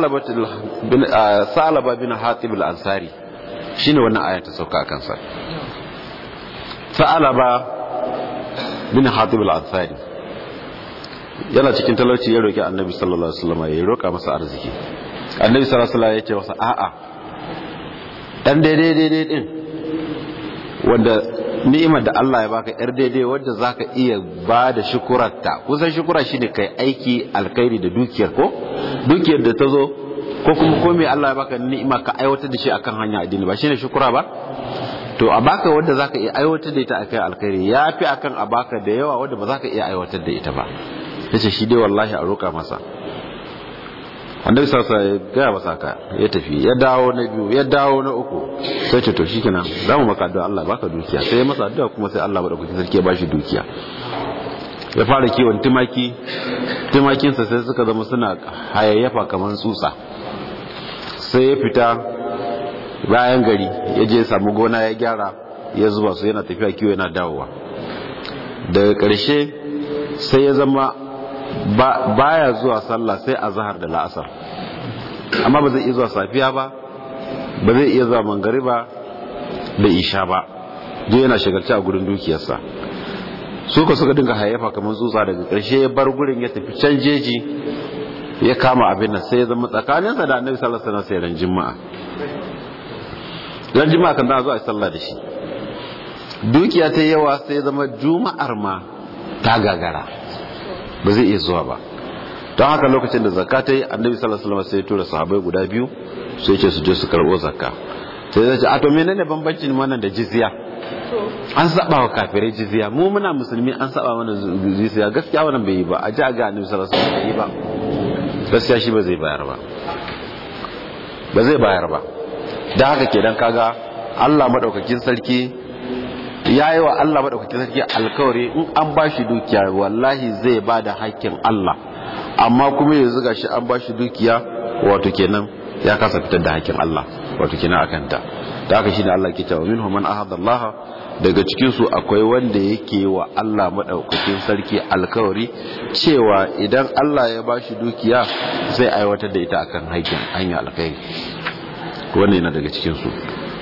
sa'alaba bin hatib al-ansari shine wannan aya ta sauka akan sa sa'alaba bin hatib al-ansari yana cikin talauci ya roki annabi sallallahu alaihi wasallam ya roka masa arziki annabi sallallahu alaihi wasallam ya ce masa a'a dan daidai daidai din wanda ni'imar da Allah ya baka yar daidai wanda zaka iya ba da shukurarta kusan shukura shine kai aiki alkhairi da dukiyar ko dukiyar da ta zo ko kuma ko me Allah ya baka ni'ima ka aiwatar da shi akan hanya addini ba shine shukura ba to a baka wanda zaka iya aiwatar da ita akan alkhairi yafi akan a baka da yawa wanda ba zaka iya aiwatar da ita ba yace shi dai wallahi a roka masa annabi sallallahu alaihi wasallam ya gaya masa haka ya tafi ya dawo na biyu ya dawo na uku sai ce to shikenan zamu maka addu'a Allah baka dukiya sai ya masa addu'a kuma sai Allah madaukakin sarki ya bashi dukiya ya fara kiwon tumaki tumakinsa sai suka zama suna hayayyafa kamar tsutsa sai ya fita bayan gari ya je samu gona ya gyara ya zuba su yana tafiya kiwo yana dawowa daga ƙarshe sai ya zama baya zuwa sallah sai a zahar da la'asar amma ba zai iya zuwa safiya ba ba zai iya zuwa mangariba da isha ba duk yana shagalci a gurin dukiyarsa su ka suka dinga hayyafa kamar tsutsa daga ƙarshe ya bar gurin ya tafi can jeji ya kama abin nan sai ya zama tsakaninsa da annabi sallallahu alaihi wasallam sai ran juma'a ran juma'a kan za a zo a sallah da shi dukiya ta yawa sai ya zama juma'ar ma ta gagara ba zai iya zuwa ba don haka lokacin da zakka ta yi annabi sallallahu alaihi wasallam sai ya tura sahabbai guda biyu sai ya ce su je su karbo zakka sai zai ce a to menene bambancin wannan da jizya an saba wa kafirai jizya mu muna musulmi an saba mana jizya gaskiya wannan bai yi ba a ji a ga annabi sallallahu alaihi wasallam bai yi ba gaskiya shi ba zai bayar ba ba zai bayar ba da haka kenan kaga Allah madaukakin sarki ya yi wa Allah madaukakin sarki alkawari in an ba shi dukiya wallahi zai ba da hakkin Allah amma kuma yanzu ga shi an ba shi dukiya wato kenan ya kasa fitar da hakkin Allah wato kenan akan ta da haka shine Allah ke cewa minhum man ahada Allah daga cikin su akwai wanda yake wa Allah madaukakin sarki alkawari cewa idan Allah ya ba shi dukiya zai aiwatar da ita akan hakkin hanya alkhairi wannan yana daga cikin su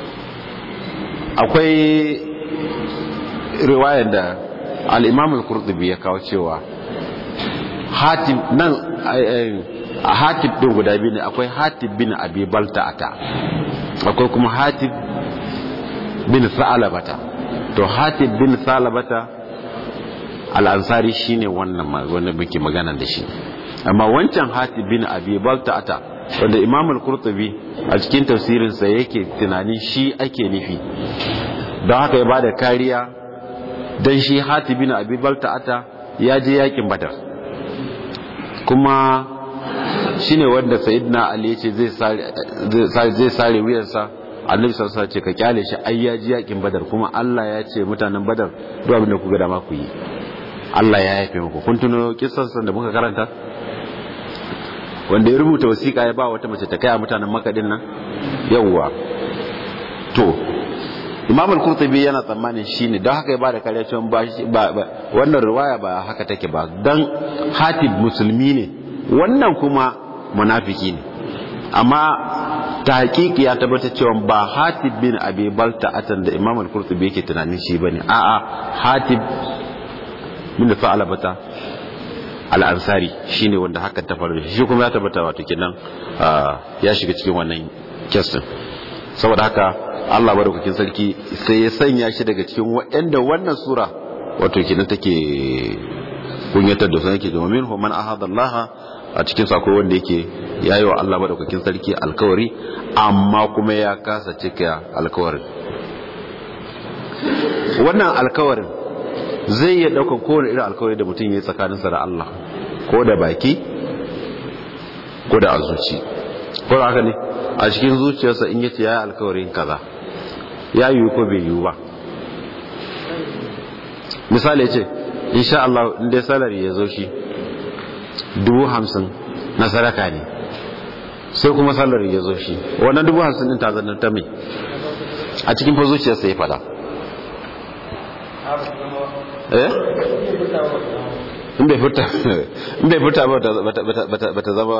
akwai riwayar da al-Imam al-Qurtubi ya kawo cewa hatim nan a hatib din guda biyu ne akwai hatib bin abi balta'ata akwai kuma hatib bin sa'alabata to hatib bin sa'alabata al'ansari shine wannan wanda muke magana da shi amma wancan hatib bin abi balta'ata wanda imam al-qurtubi a cikin tafsirinsa yake tunanin shi ake nufi don haka ya bada kariya don shi hatib bin abi balta'ata ya je yakin badar kuma shine wanda sayyidina ali yace zai zai sare wuyansa annabi sallallahu alaihi ce ka kyale shi ai ya ji yakin badar kuma Allah ya ce mutanen badar duk abin da ku ga dama ku yi Allah ya yafe muku kun tuno kissan da muka karanta wanda ya rubuta wasiƙa ya ba wata mace ta kai a mutanen makadin nan yawwa to imam al-qurtubi yana tsammanin shine don haka ya bada kariya cewa ba wannan riwaya ba haka take ba dan hatib musulmi ne wannan kuma munafiki ne amma ta hakiki ya tabbata cewa ba hatib bin abi balta atan da imam al-qurtubi yake tunanin shi bane a'a hatib bin fa'alabata al-ansari shine wanda hakan ta faru shi kuma ya tabbata wato kenan ya shiga cikin wannan kesin saboda haka Allah madaukakin sarki sai ya sanya shi daga cikin waɗanda wannan sura wato kenan take kunyatar da su yake domin man ahada Allah a cikin sako wanda yake yayi wa Allah madaukakin sarki alkawari amma kuma ya kasa cika alkawarin wannan alkawarin zai iya daukan kowane irin alkawari da mutum ya yi tsakaninsa da Allah ko da baki ko da azuci ko da haka ne a cikin zuciyarsa in yace yayi alkawarin kaza ya yiwu ko bai yiwu ba misali ya ce insha Allah inda salari ya zo shi dubu hamsin na sadaka ne sai kuma salari ya zo shi wannan dubu hamsin din ta zanar ta mai a cikin fa zuciyarsa ya fada eh in bai furta in bai furta ba ta zama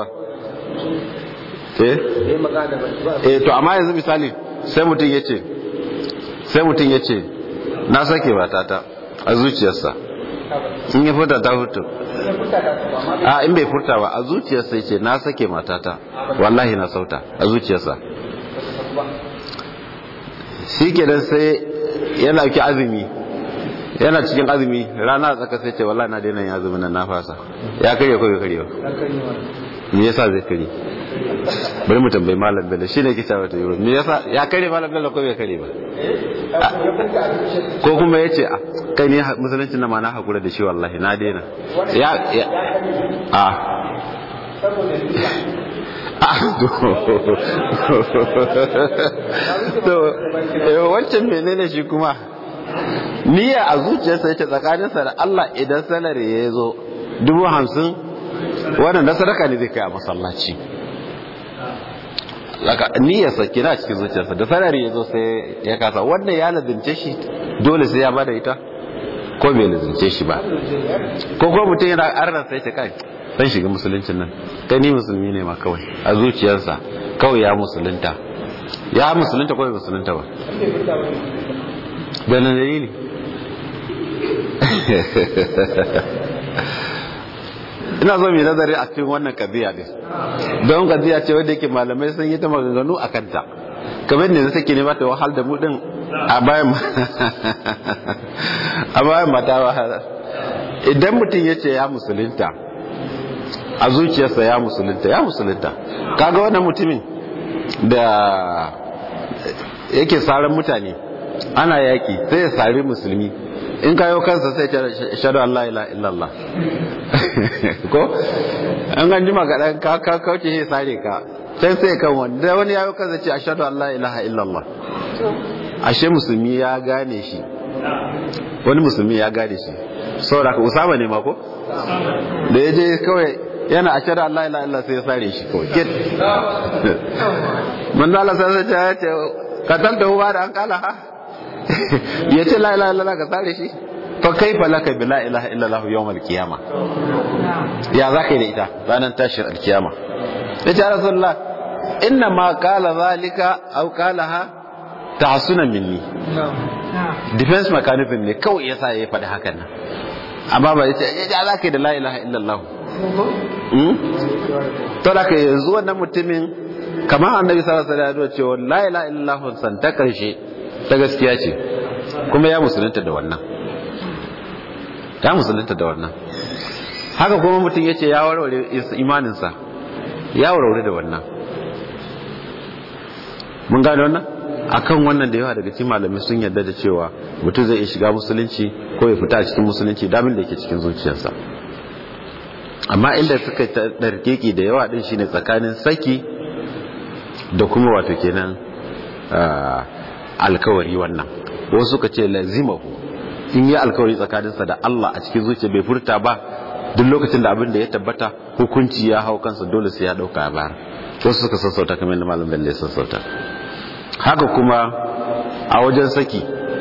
eh eh to amma yanzu misali sai mutum ya ce sai mutum ya ce na sake matata a zuciyarsa in ya furta ta furta a in bai furta ba a zuciyarsa ya ce na sake matata wallahi na sauta a zuciyarsa shi kenan sai yana ki azumi yana cikin azumi rana a tsaka sai ce wallahi na daina yin azumin nan na fasa ya karye ko bai karye ba me yasa zai karye bari mu tambayi malam bello shine ke cewa ta yuro me yasa ya karye malam bello ko bai karye ba ko kuma yace a kai ne musulunci na ma na hakura da shi wallahi na daina ya a to wancan menene shi kuma niyya a zuciyarsa yace tsakaninsa da Allah idan salari ya zo dubu hamsin wannan na sadaka ne zai kai a masallaci niyyarsa kina cikin zuciyarsa da salari ya zo sai ya kasa wannan ya lazimce shi dole sai ya bada ita ko bai lazimce shi ba ko ko mutum yana arna sai ta kai dan shiga musuluncin nan kai ni musulmi ne ma kawai a zuciyarsa kawai ya musulunta ya musulunta ko bai musulunta ba da nan dalili ina zo mai nazari a cikin wannan kaziya din don kaziya ce wadda yake malamai sun yi ta maganganu a kanta kamar ne suke nema ta wahal da mu din a bayan a bayan mata wahala idan mutum ya ce ya musulunta a zuciyarsa ya musulunta ya musulunta kaga wannan mutumin da yake saran mutane ana yaki sai ya sari musulmi in kayo kansa sai ce shaɗu Allah ila illallah ko an ganji magaɗan ka ka kauce sai sare ka can sai kan wanda wani yayo kansa ce ashhadu an la ilaha illallah ashe musulmi ya gane shi wani musulmi ya gane shi saboda ka usama ne ma ko da ya je kawai yana ashhadu an la ilaha illallah sai ya sare shi kawai get manzo Allah sai ya ce katanta huwa da an kala ha ya ce la ilaha illallah ka sare shi fa kaifa laka bi la ilaha illallah yawmal qiyama ya zaka yi da ita ranar tashin alkiyama yace ya rasulullah inna ma qala zalika aw qalaha tahsuna minni defense mechanism ne kawai yasa ya faɗi hakan nan amma ba yace ya zaka yi da la ilaha illallah to da ka yanzu wannan mutumin kamar annabi sallallahu alaihi wasallam cewa la ilaha illallah san ta karshe ta gaskiya ce kuma ya musulunta da wannan ya musulunta da wannan haka kuma mutum ya ce ya warware imaninsa ya warware da wannan mun gane wannan akan wannan da yawa daga cikin malamai sun yarda da cewa mutum zai iya shiga musulunci ko ya fita a cikin musulunci damin da yake cikin zuciyarsa amma inda suka ɗarkeki da yawa ɗin shine tsakanin saki da kuma wato kenan alkawari wannan wasu suka ce lazimahu in yi alkawari tsakaninsa da Allah a cikin zuciya bai furta ba duk lokacin da abin da ya tabbata hukunci ya hau kansa dole sai ya dauka ya bayar wasu suka sassauta kamar yadda malam bello ya sassauta haka kuma a wajen saki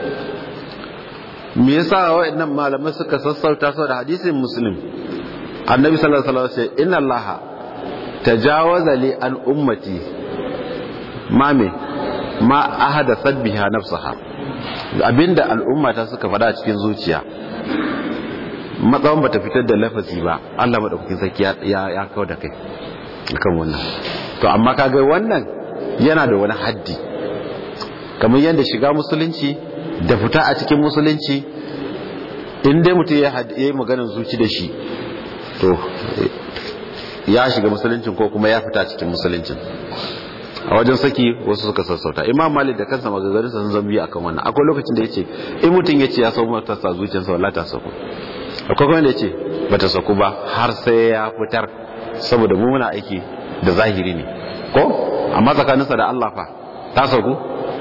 me yasa waɗannan malamai suka sassauta saboda hadisin muslim annabi sallallahu alaihi wasallam ya inna allaha tajawaza li an ummati mame ma ahadathat biha nafsaha abinda al'umma ta suka fada cikin zuciya matsawan bata fitar da lafazi ba Allah madaukakin sarki ya ya kawo da kai kan wannan to amma kaga wannan yana da wani haddi kamar yadda shiga musulunci da fita a cikin musulunci in dai mutum ya yi maganar zuci da shi to ya shiga musuluncin ko kuma ya fita cikin musuluncin a wajen saki wasu suka sassauta imam malik da kansa magagarin sun zambi akan wannan akwai lokacin da yace in mutum yace ya sau mata sa zuciyarsa wallahi ta sauko akwai kuma da yace bata sauko ba har sai ya fitar saboda mu muna aiki da zahiri ne ko amma tsakaninsa da Allah fa ta sauko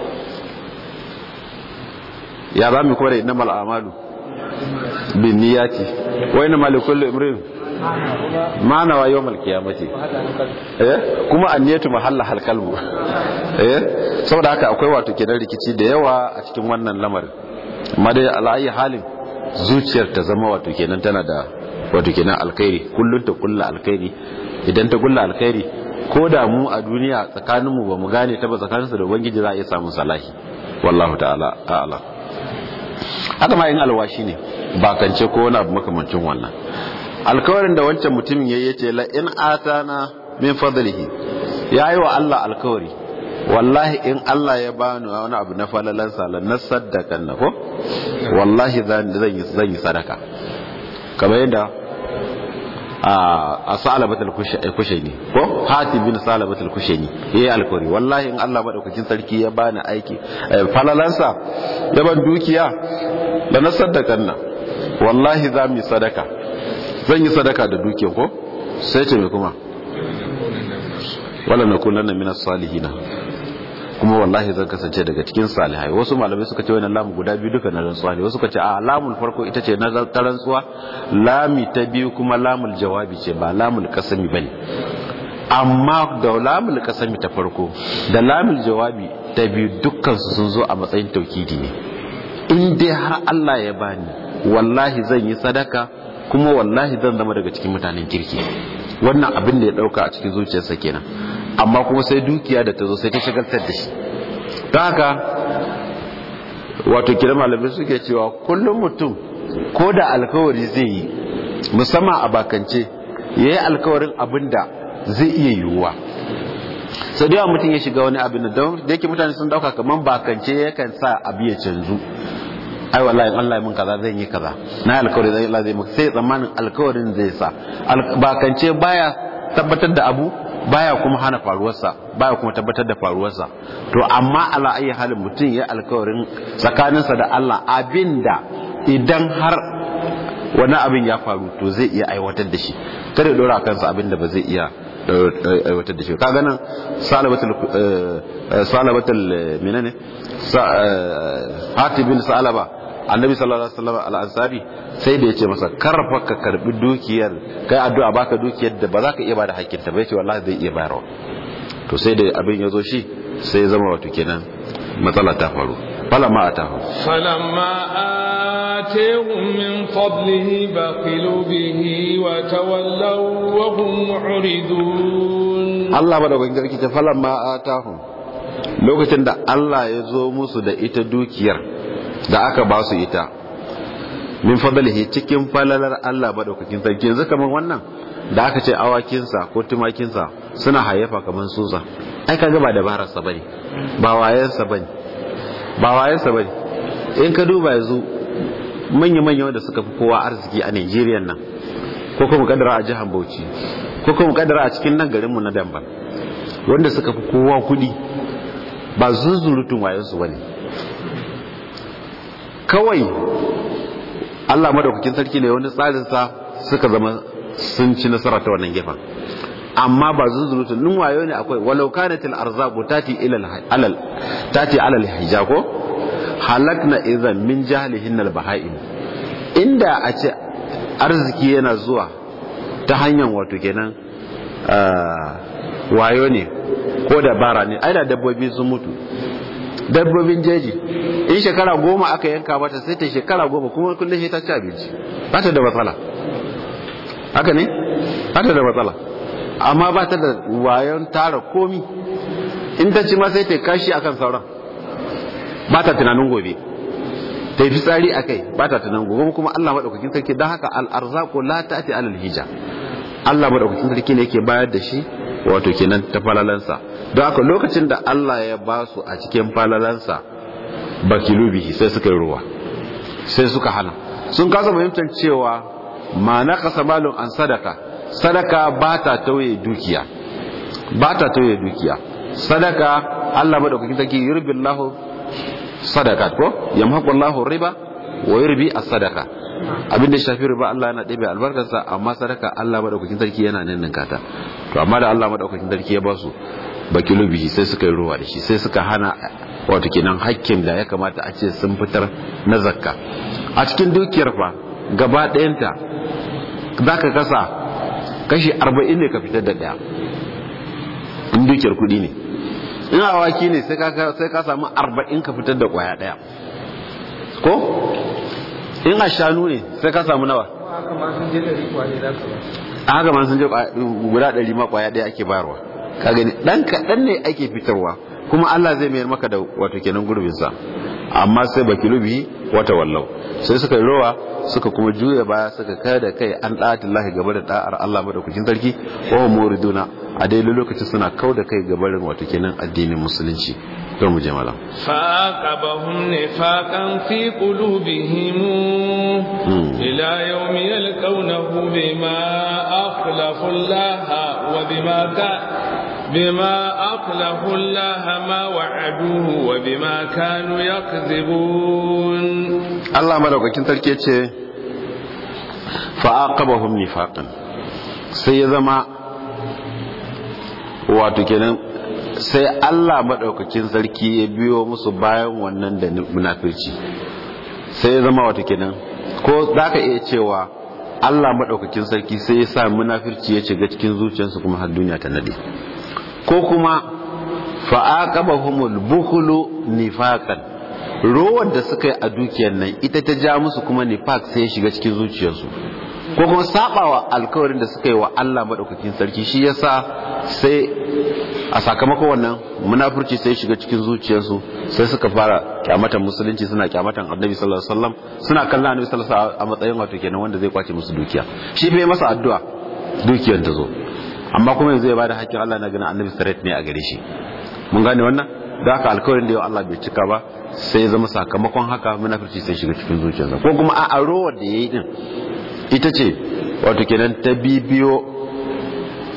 ya za mu kore innamal a'malu bin niyyati wa innamal likulli imrin ma nawa yawmal qiyamati eh kuma anniyatu mahalla hal qalbu eh saboda haka akwai wato kenan rikici da yawa a cikin wannan lamarin amma dai ala'ayi halin zuciyar ta zama wato kenan tana da wato kenan alkhairi kullun ta kulla alkhairi idan ta kulla alkhairi ko da mu a duniya tsakaninmu ba mu gane ta ba tsakaninsu da ubangiji za a iya samun salahi wallahu ta'ala a'lam haka ma in alwashi ne ba kance ko wani abu makamancin wannan alkawarin da wancan mutumin ya yace la in atana min fadlihi yayi wa Allah alkawari wallahi in Allah ya bani wani abu na falalan sala na sadaka na ko wallahi zan zan yi zan yi sadaka kamar yadda a salabatul kushaini ko hati bin salabatul kushaini yayi alkawari wallahi in Allah madaukakin sarki ya bani aiki falalansa ya ban dukiya da na sadakan nan wallahi za mu yi sadaka zan yi sadaka da dukiya ko sai ce me kuma wala nakunanna minas salihina kuma wallahi zan kasance daga cikin salihai wasu malamai suka ce wannan lamu guda biyu duka na rantsuwa ne wasu suka ce a lamul farko ita ce na ta rantsuwa lami ta biyu kuma lamul jawabi ce ba lamul kasami bane amma da lamul kasami ta farko da lamul jawabi ta biyu dukkan su sun zo a matsayin taukidi ne in dai har Allah ya bani wallahi zan yi sadaka kuma wallahi zan zama daga cikin mutanen kirki wannan abin da ya dauka a cikin zuciyarsa kenan amma kuma sai dukiya da ta zo sai ta shagaltar da shi ta haka wato kira malamai suke cewa kullum mutum ko da alkawari zai yi musamman a bakance ya yi alkawarin abin da zai iya yiwuwa sau da yawa mutum ya shiga wani abin da yake mutane sun dauka kamar bakance yakan sa abu ya canzu ai wallahi in Allah mun kaza zan yi kaza na alkawari zai Allah zai maka sai tsammanin alkawarin zai sa bakance baya tabbatar da abu baya kuma hana faruwarsa baya kuma tabbatar da faruwarsa to amma ala ayi halin mutum ya alkawarin tsakaninsa da Allah abinda idan har wani abin ya faru to zai iya aiwatar da shi kada ya dora kansa abinda ba zai iya aiwatar da shi kaga nan salabatul salabatul menene hatib bin salaba annabi sallallahu alaihi wasallam al-ansari sai da yace masa karfa ka karbi dukiyar kai addu'a baka dukiyar da ba za ka iya bada hakkin ta ba yace wallahi zai iya bayarwa to sai da abin ya zo shi sai ya zama wato kenan matsala ta faru falamma atahu falamma atahum min fadlihi baqilu bihi wa tawallaw wa hum mu'ridun Allah ba da gangaren ta falamma atahum lokacin da Allah ya zo musu da ita dukiyar da aka ba su ita min fadlihi cikin falalar Allah madaukakin sarki yanzu kaman wannan da aka ce awakinsa ko tumakinsa suna hayyafa kaman susa ai kaga ba dabarar sa bane ba wayen sa bane ba wayen sa bane in ka duba yanzu manya manya wanda suka fi kowa arziki a Najeriya nan ko kuma kadara a jihar Bauchi ko kuma kadara a cikin nan garin mu na Damba wanda suka fi kowa kudi ba zuzurutun wayen su bane kawai Allah madaukakin sarki ne wani tsarinsa suka zama sun ci nasara ta wannan gefen amma ba zuzurutun nun wayo ne akwai walau kanatil arzabu tati ila alal tati alal hijako halakna idan min jahlihin al bahaim inda a ce arziki yana zuwa ta hanyar wato kenan wayo ne ko dabara ne ai da dabbobi sun mutu dabbobin jeji in shekara goma aka yanka mata sai ta shekara goma kuma kullum sai ta ci abinci ba ta da matsala haka ne ba ta da matsala amma ba ta da wayon tara komi in ta ci ma sai ta kashi akan sauran ba ta tunanin gobe ta yi fitsari a kai ba ta tunanin gobe kuma Allah maɗaukakin sarki don haka al'arzako la ta ati alal hija Allah maɗaukakin sarki ne yake bayar da shi wato kenan ta falalansa don haka lokacin da Allah ya ba su a cikin falalansa bakilu bihi sai suka yi ruwa sai suka hana sun kasa fahimtar cewa ma na kasa malun an sadaka sadaka ba ta tauye dukiya ba ta tauye dukiya sadaka Allah madaukakin sarki yurbillahu sadaka ko yamhaqullahu riba wa yurbi as-sadaka abin da shafi riba Allah yana ɗebe albarkarsa amma sadaka Allah madaukakin sarki yana ninninka ta to amma da Allah madaukakin sarki ya ba su bakilu bihi sai suka yi ruwa da shi sai suka hana wato kenan hakkin da ya kamata a ce sun fitar na zakka a cikin dukiyar fa gaba ɗayanta za ka kasa kashi arba'in ne ka fitar da ɗaya in dukiyar kuɗi ne in awaki ne sai ka samu arba'in ka fitar da ƙwaya ɗaya ko in a shanu ne sai ka samu nawa a haka ma sun je guda ɗari ma ƙwaya ɗaya ake bayarwa ka gani ɗan kaɗan ne ake fitarwa kuma Allah zai mayar maka da wato kenan gurbinsa amma sai baki lubi wata wallau sai suka yi rowa suka kuma juya baya suka kai da kai an ɗatin lahi gaba da ɗa'ar Allah madaukakin sarki wa muriduna a dai lokacin suna kau da kai gabarin wato kenan addinin musulunci to mu je malam فعاقبهم نفاقا في قلوبهم إلى يوم يلقونه بما أخلفوا الله وبما كان بما أخلفوا الله ما وعدوه وبما كانوا يكذبون الله مدوكاkin sarki ce fa'aqabahum nifaqan sai ya zama wato kenan sai Allah madaukakin sarki ya biyo musu bayan wannan da munafirci sai ya zama wato kenan ko zaka iya cewa Allah madaukakin sarki sai ya sa munafirci ya shiga cikin zuciyarsu kuma har duniya ta nade ko kuma fa'aqabahumul bukhlu nifaqan rowar da suka yi a dukiyar nan ita ta ja musu kuma nifaq sai ya shiga cikin zuciyarsu ko kuma sabawa alkawarin da suka yi wa Allah madaukakin sarki shi yasa sai a sakamakon wannan munafurci sai shiga cikin zuciyarsu sai suka fara kyamatan musulunci suna kyamatan annabi sallallahu alaihi wasallam suna kallon annabi sallallahu alaihi wasallam a matsayin wato kenan wanda zai kwace musu dukiya shi bai masa addu'a dukiyar ta zo amma kuma yanzu ya bada hakkin Allah na ganin annabi straight ne a gare shi mun gane wannan da haka alkawarin da yau Allah bai cika ba sai ya zama sakamakon haka munafurci sai shiga cikin zuciyarsa ko kuma a rowar da yayi din ita ce wato kenan ta bibiyo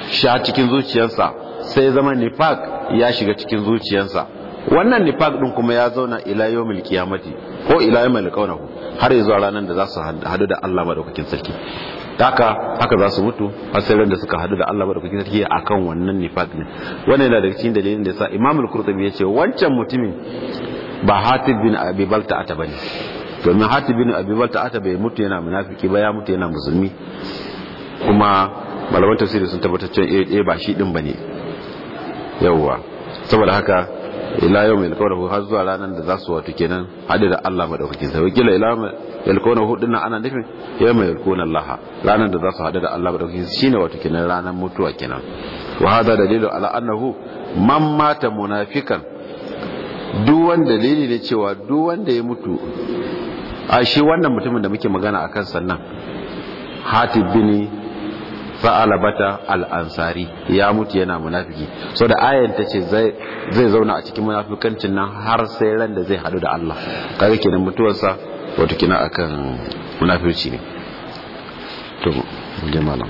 sha cikin zuciyarsa sai zama nifaq ya shiga cikin zuciyarsa wannan nifaq din kuma ya zauna ila yawmil qiyamati ko ila yawmil qawnahu har zuwa ranar da za su hadu da Allah madaukakin sarki haka haka za su mutu har sai da suka hadu da Allah madaukakin sarki akan wannan nifaq ne wannan yana daga cikin dalilin da yasa Imam al-Qurtubi ya ce wancan mutumin ba Hatib bin Abi Balta'ata bane domin Hatib bin Abi Balta'ata bai mutu yana munafiki ba ya mutu yana musulmi kuma malaman tafsiri sun tabbatar cewa eh ba shi din bane yawwa saboda haka ila yau mai alkawarin har zuwa ranar da za su wato kenan hadu da Allah madaukakin sai wakila ila mai alkawarin hudu na ana nufin yau mai alkawarin Allah ranar da za su hadu da Allah madaukakin shine wato kenan ranar mutuwa kenan wa hada dalilu ala annahu man mata munafikan duk wanda dalili ne cewa duk wanda ya mutu a shi wannan mutumin da muke magana akan sannan hatib bin fa'alabata al'ansari ya mutu yana munafiki so da ayan ta ce zai zauna a cikin munafikancin nan har sai ran da zai hadu da Allah kaga kenan mutuwarsa wato kina akan munafirci ne to jama'a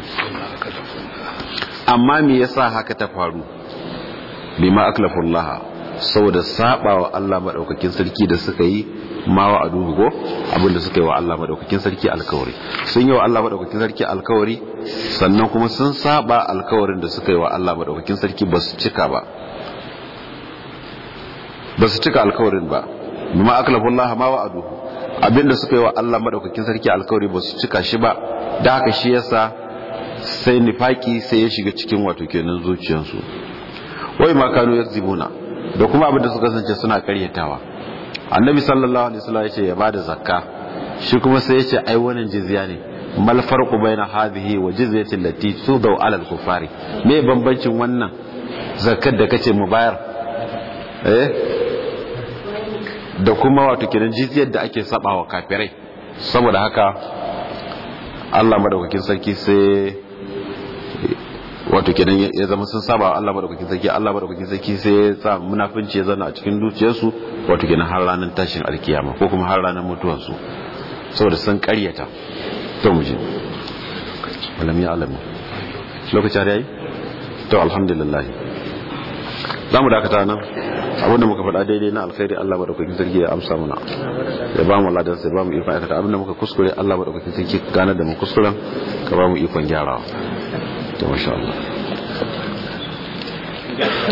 amma me yasa haka ta faru bima aklafullah saboda sabawa Allah madaukakin sarki da suka yi ma wa aduhu go abinda suka yi wa Allah madaukakin sarki alkawari sun yi wa Allah madaukakin sarki alkawari sannan kuma sun saba alkawarin da suka yi wa Allah madaukakin sarki ba su cika ba ba su cika alkawarin ba bima aklafullah ma wa aduhu abinda suka yi wa Allah madaukakin sarki alkawari ba su cika shi ba da haka shi yasa sai nifaki sai ya shiga cikin wato kenan zuciyarsu wai ma kanu yakzibuna da kuma abinda suka kasance suna karyatawa annabi sallallahu alaihi wasallam yace ya bada zakka shi kuma sai yace ai wannan jizya ne mal farqu baina hadhihi wa jizyati allati tudau ala al-kuffari me bambancin wannan zakkar da kace mu bayar eh da kuma wato kiran jizyar da ake sabawa kafirai saboda haka Allah madaukakin sarki sai wato kenan ya zama sun saba Allah madaukakin sarki Allah madaukakin sarki sai ya sa munafinci ya zana a cikin zuciyarsu wato kenan har ranar tashin alkiyama ko kuma har ranar mutuwarsu saboda sun karyata to mu je walam ya alamu lokaci har yayi to alhamdulillah zamu dakata nan abinda muka faɗa daidai na alkhairi Allah madaukakin sarki ya amsa mana ya ba mu ladan sai ba mu ikon aikata abinda muka kuskure Allah madaukakin sarki gane da mu kuskuren ka ba mu ikon gyarawa to masha Allah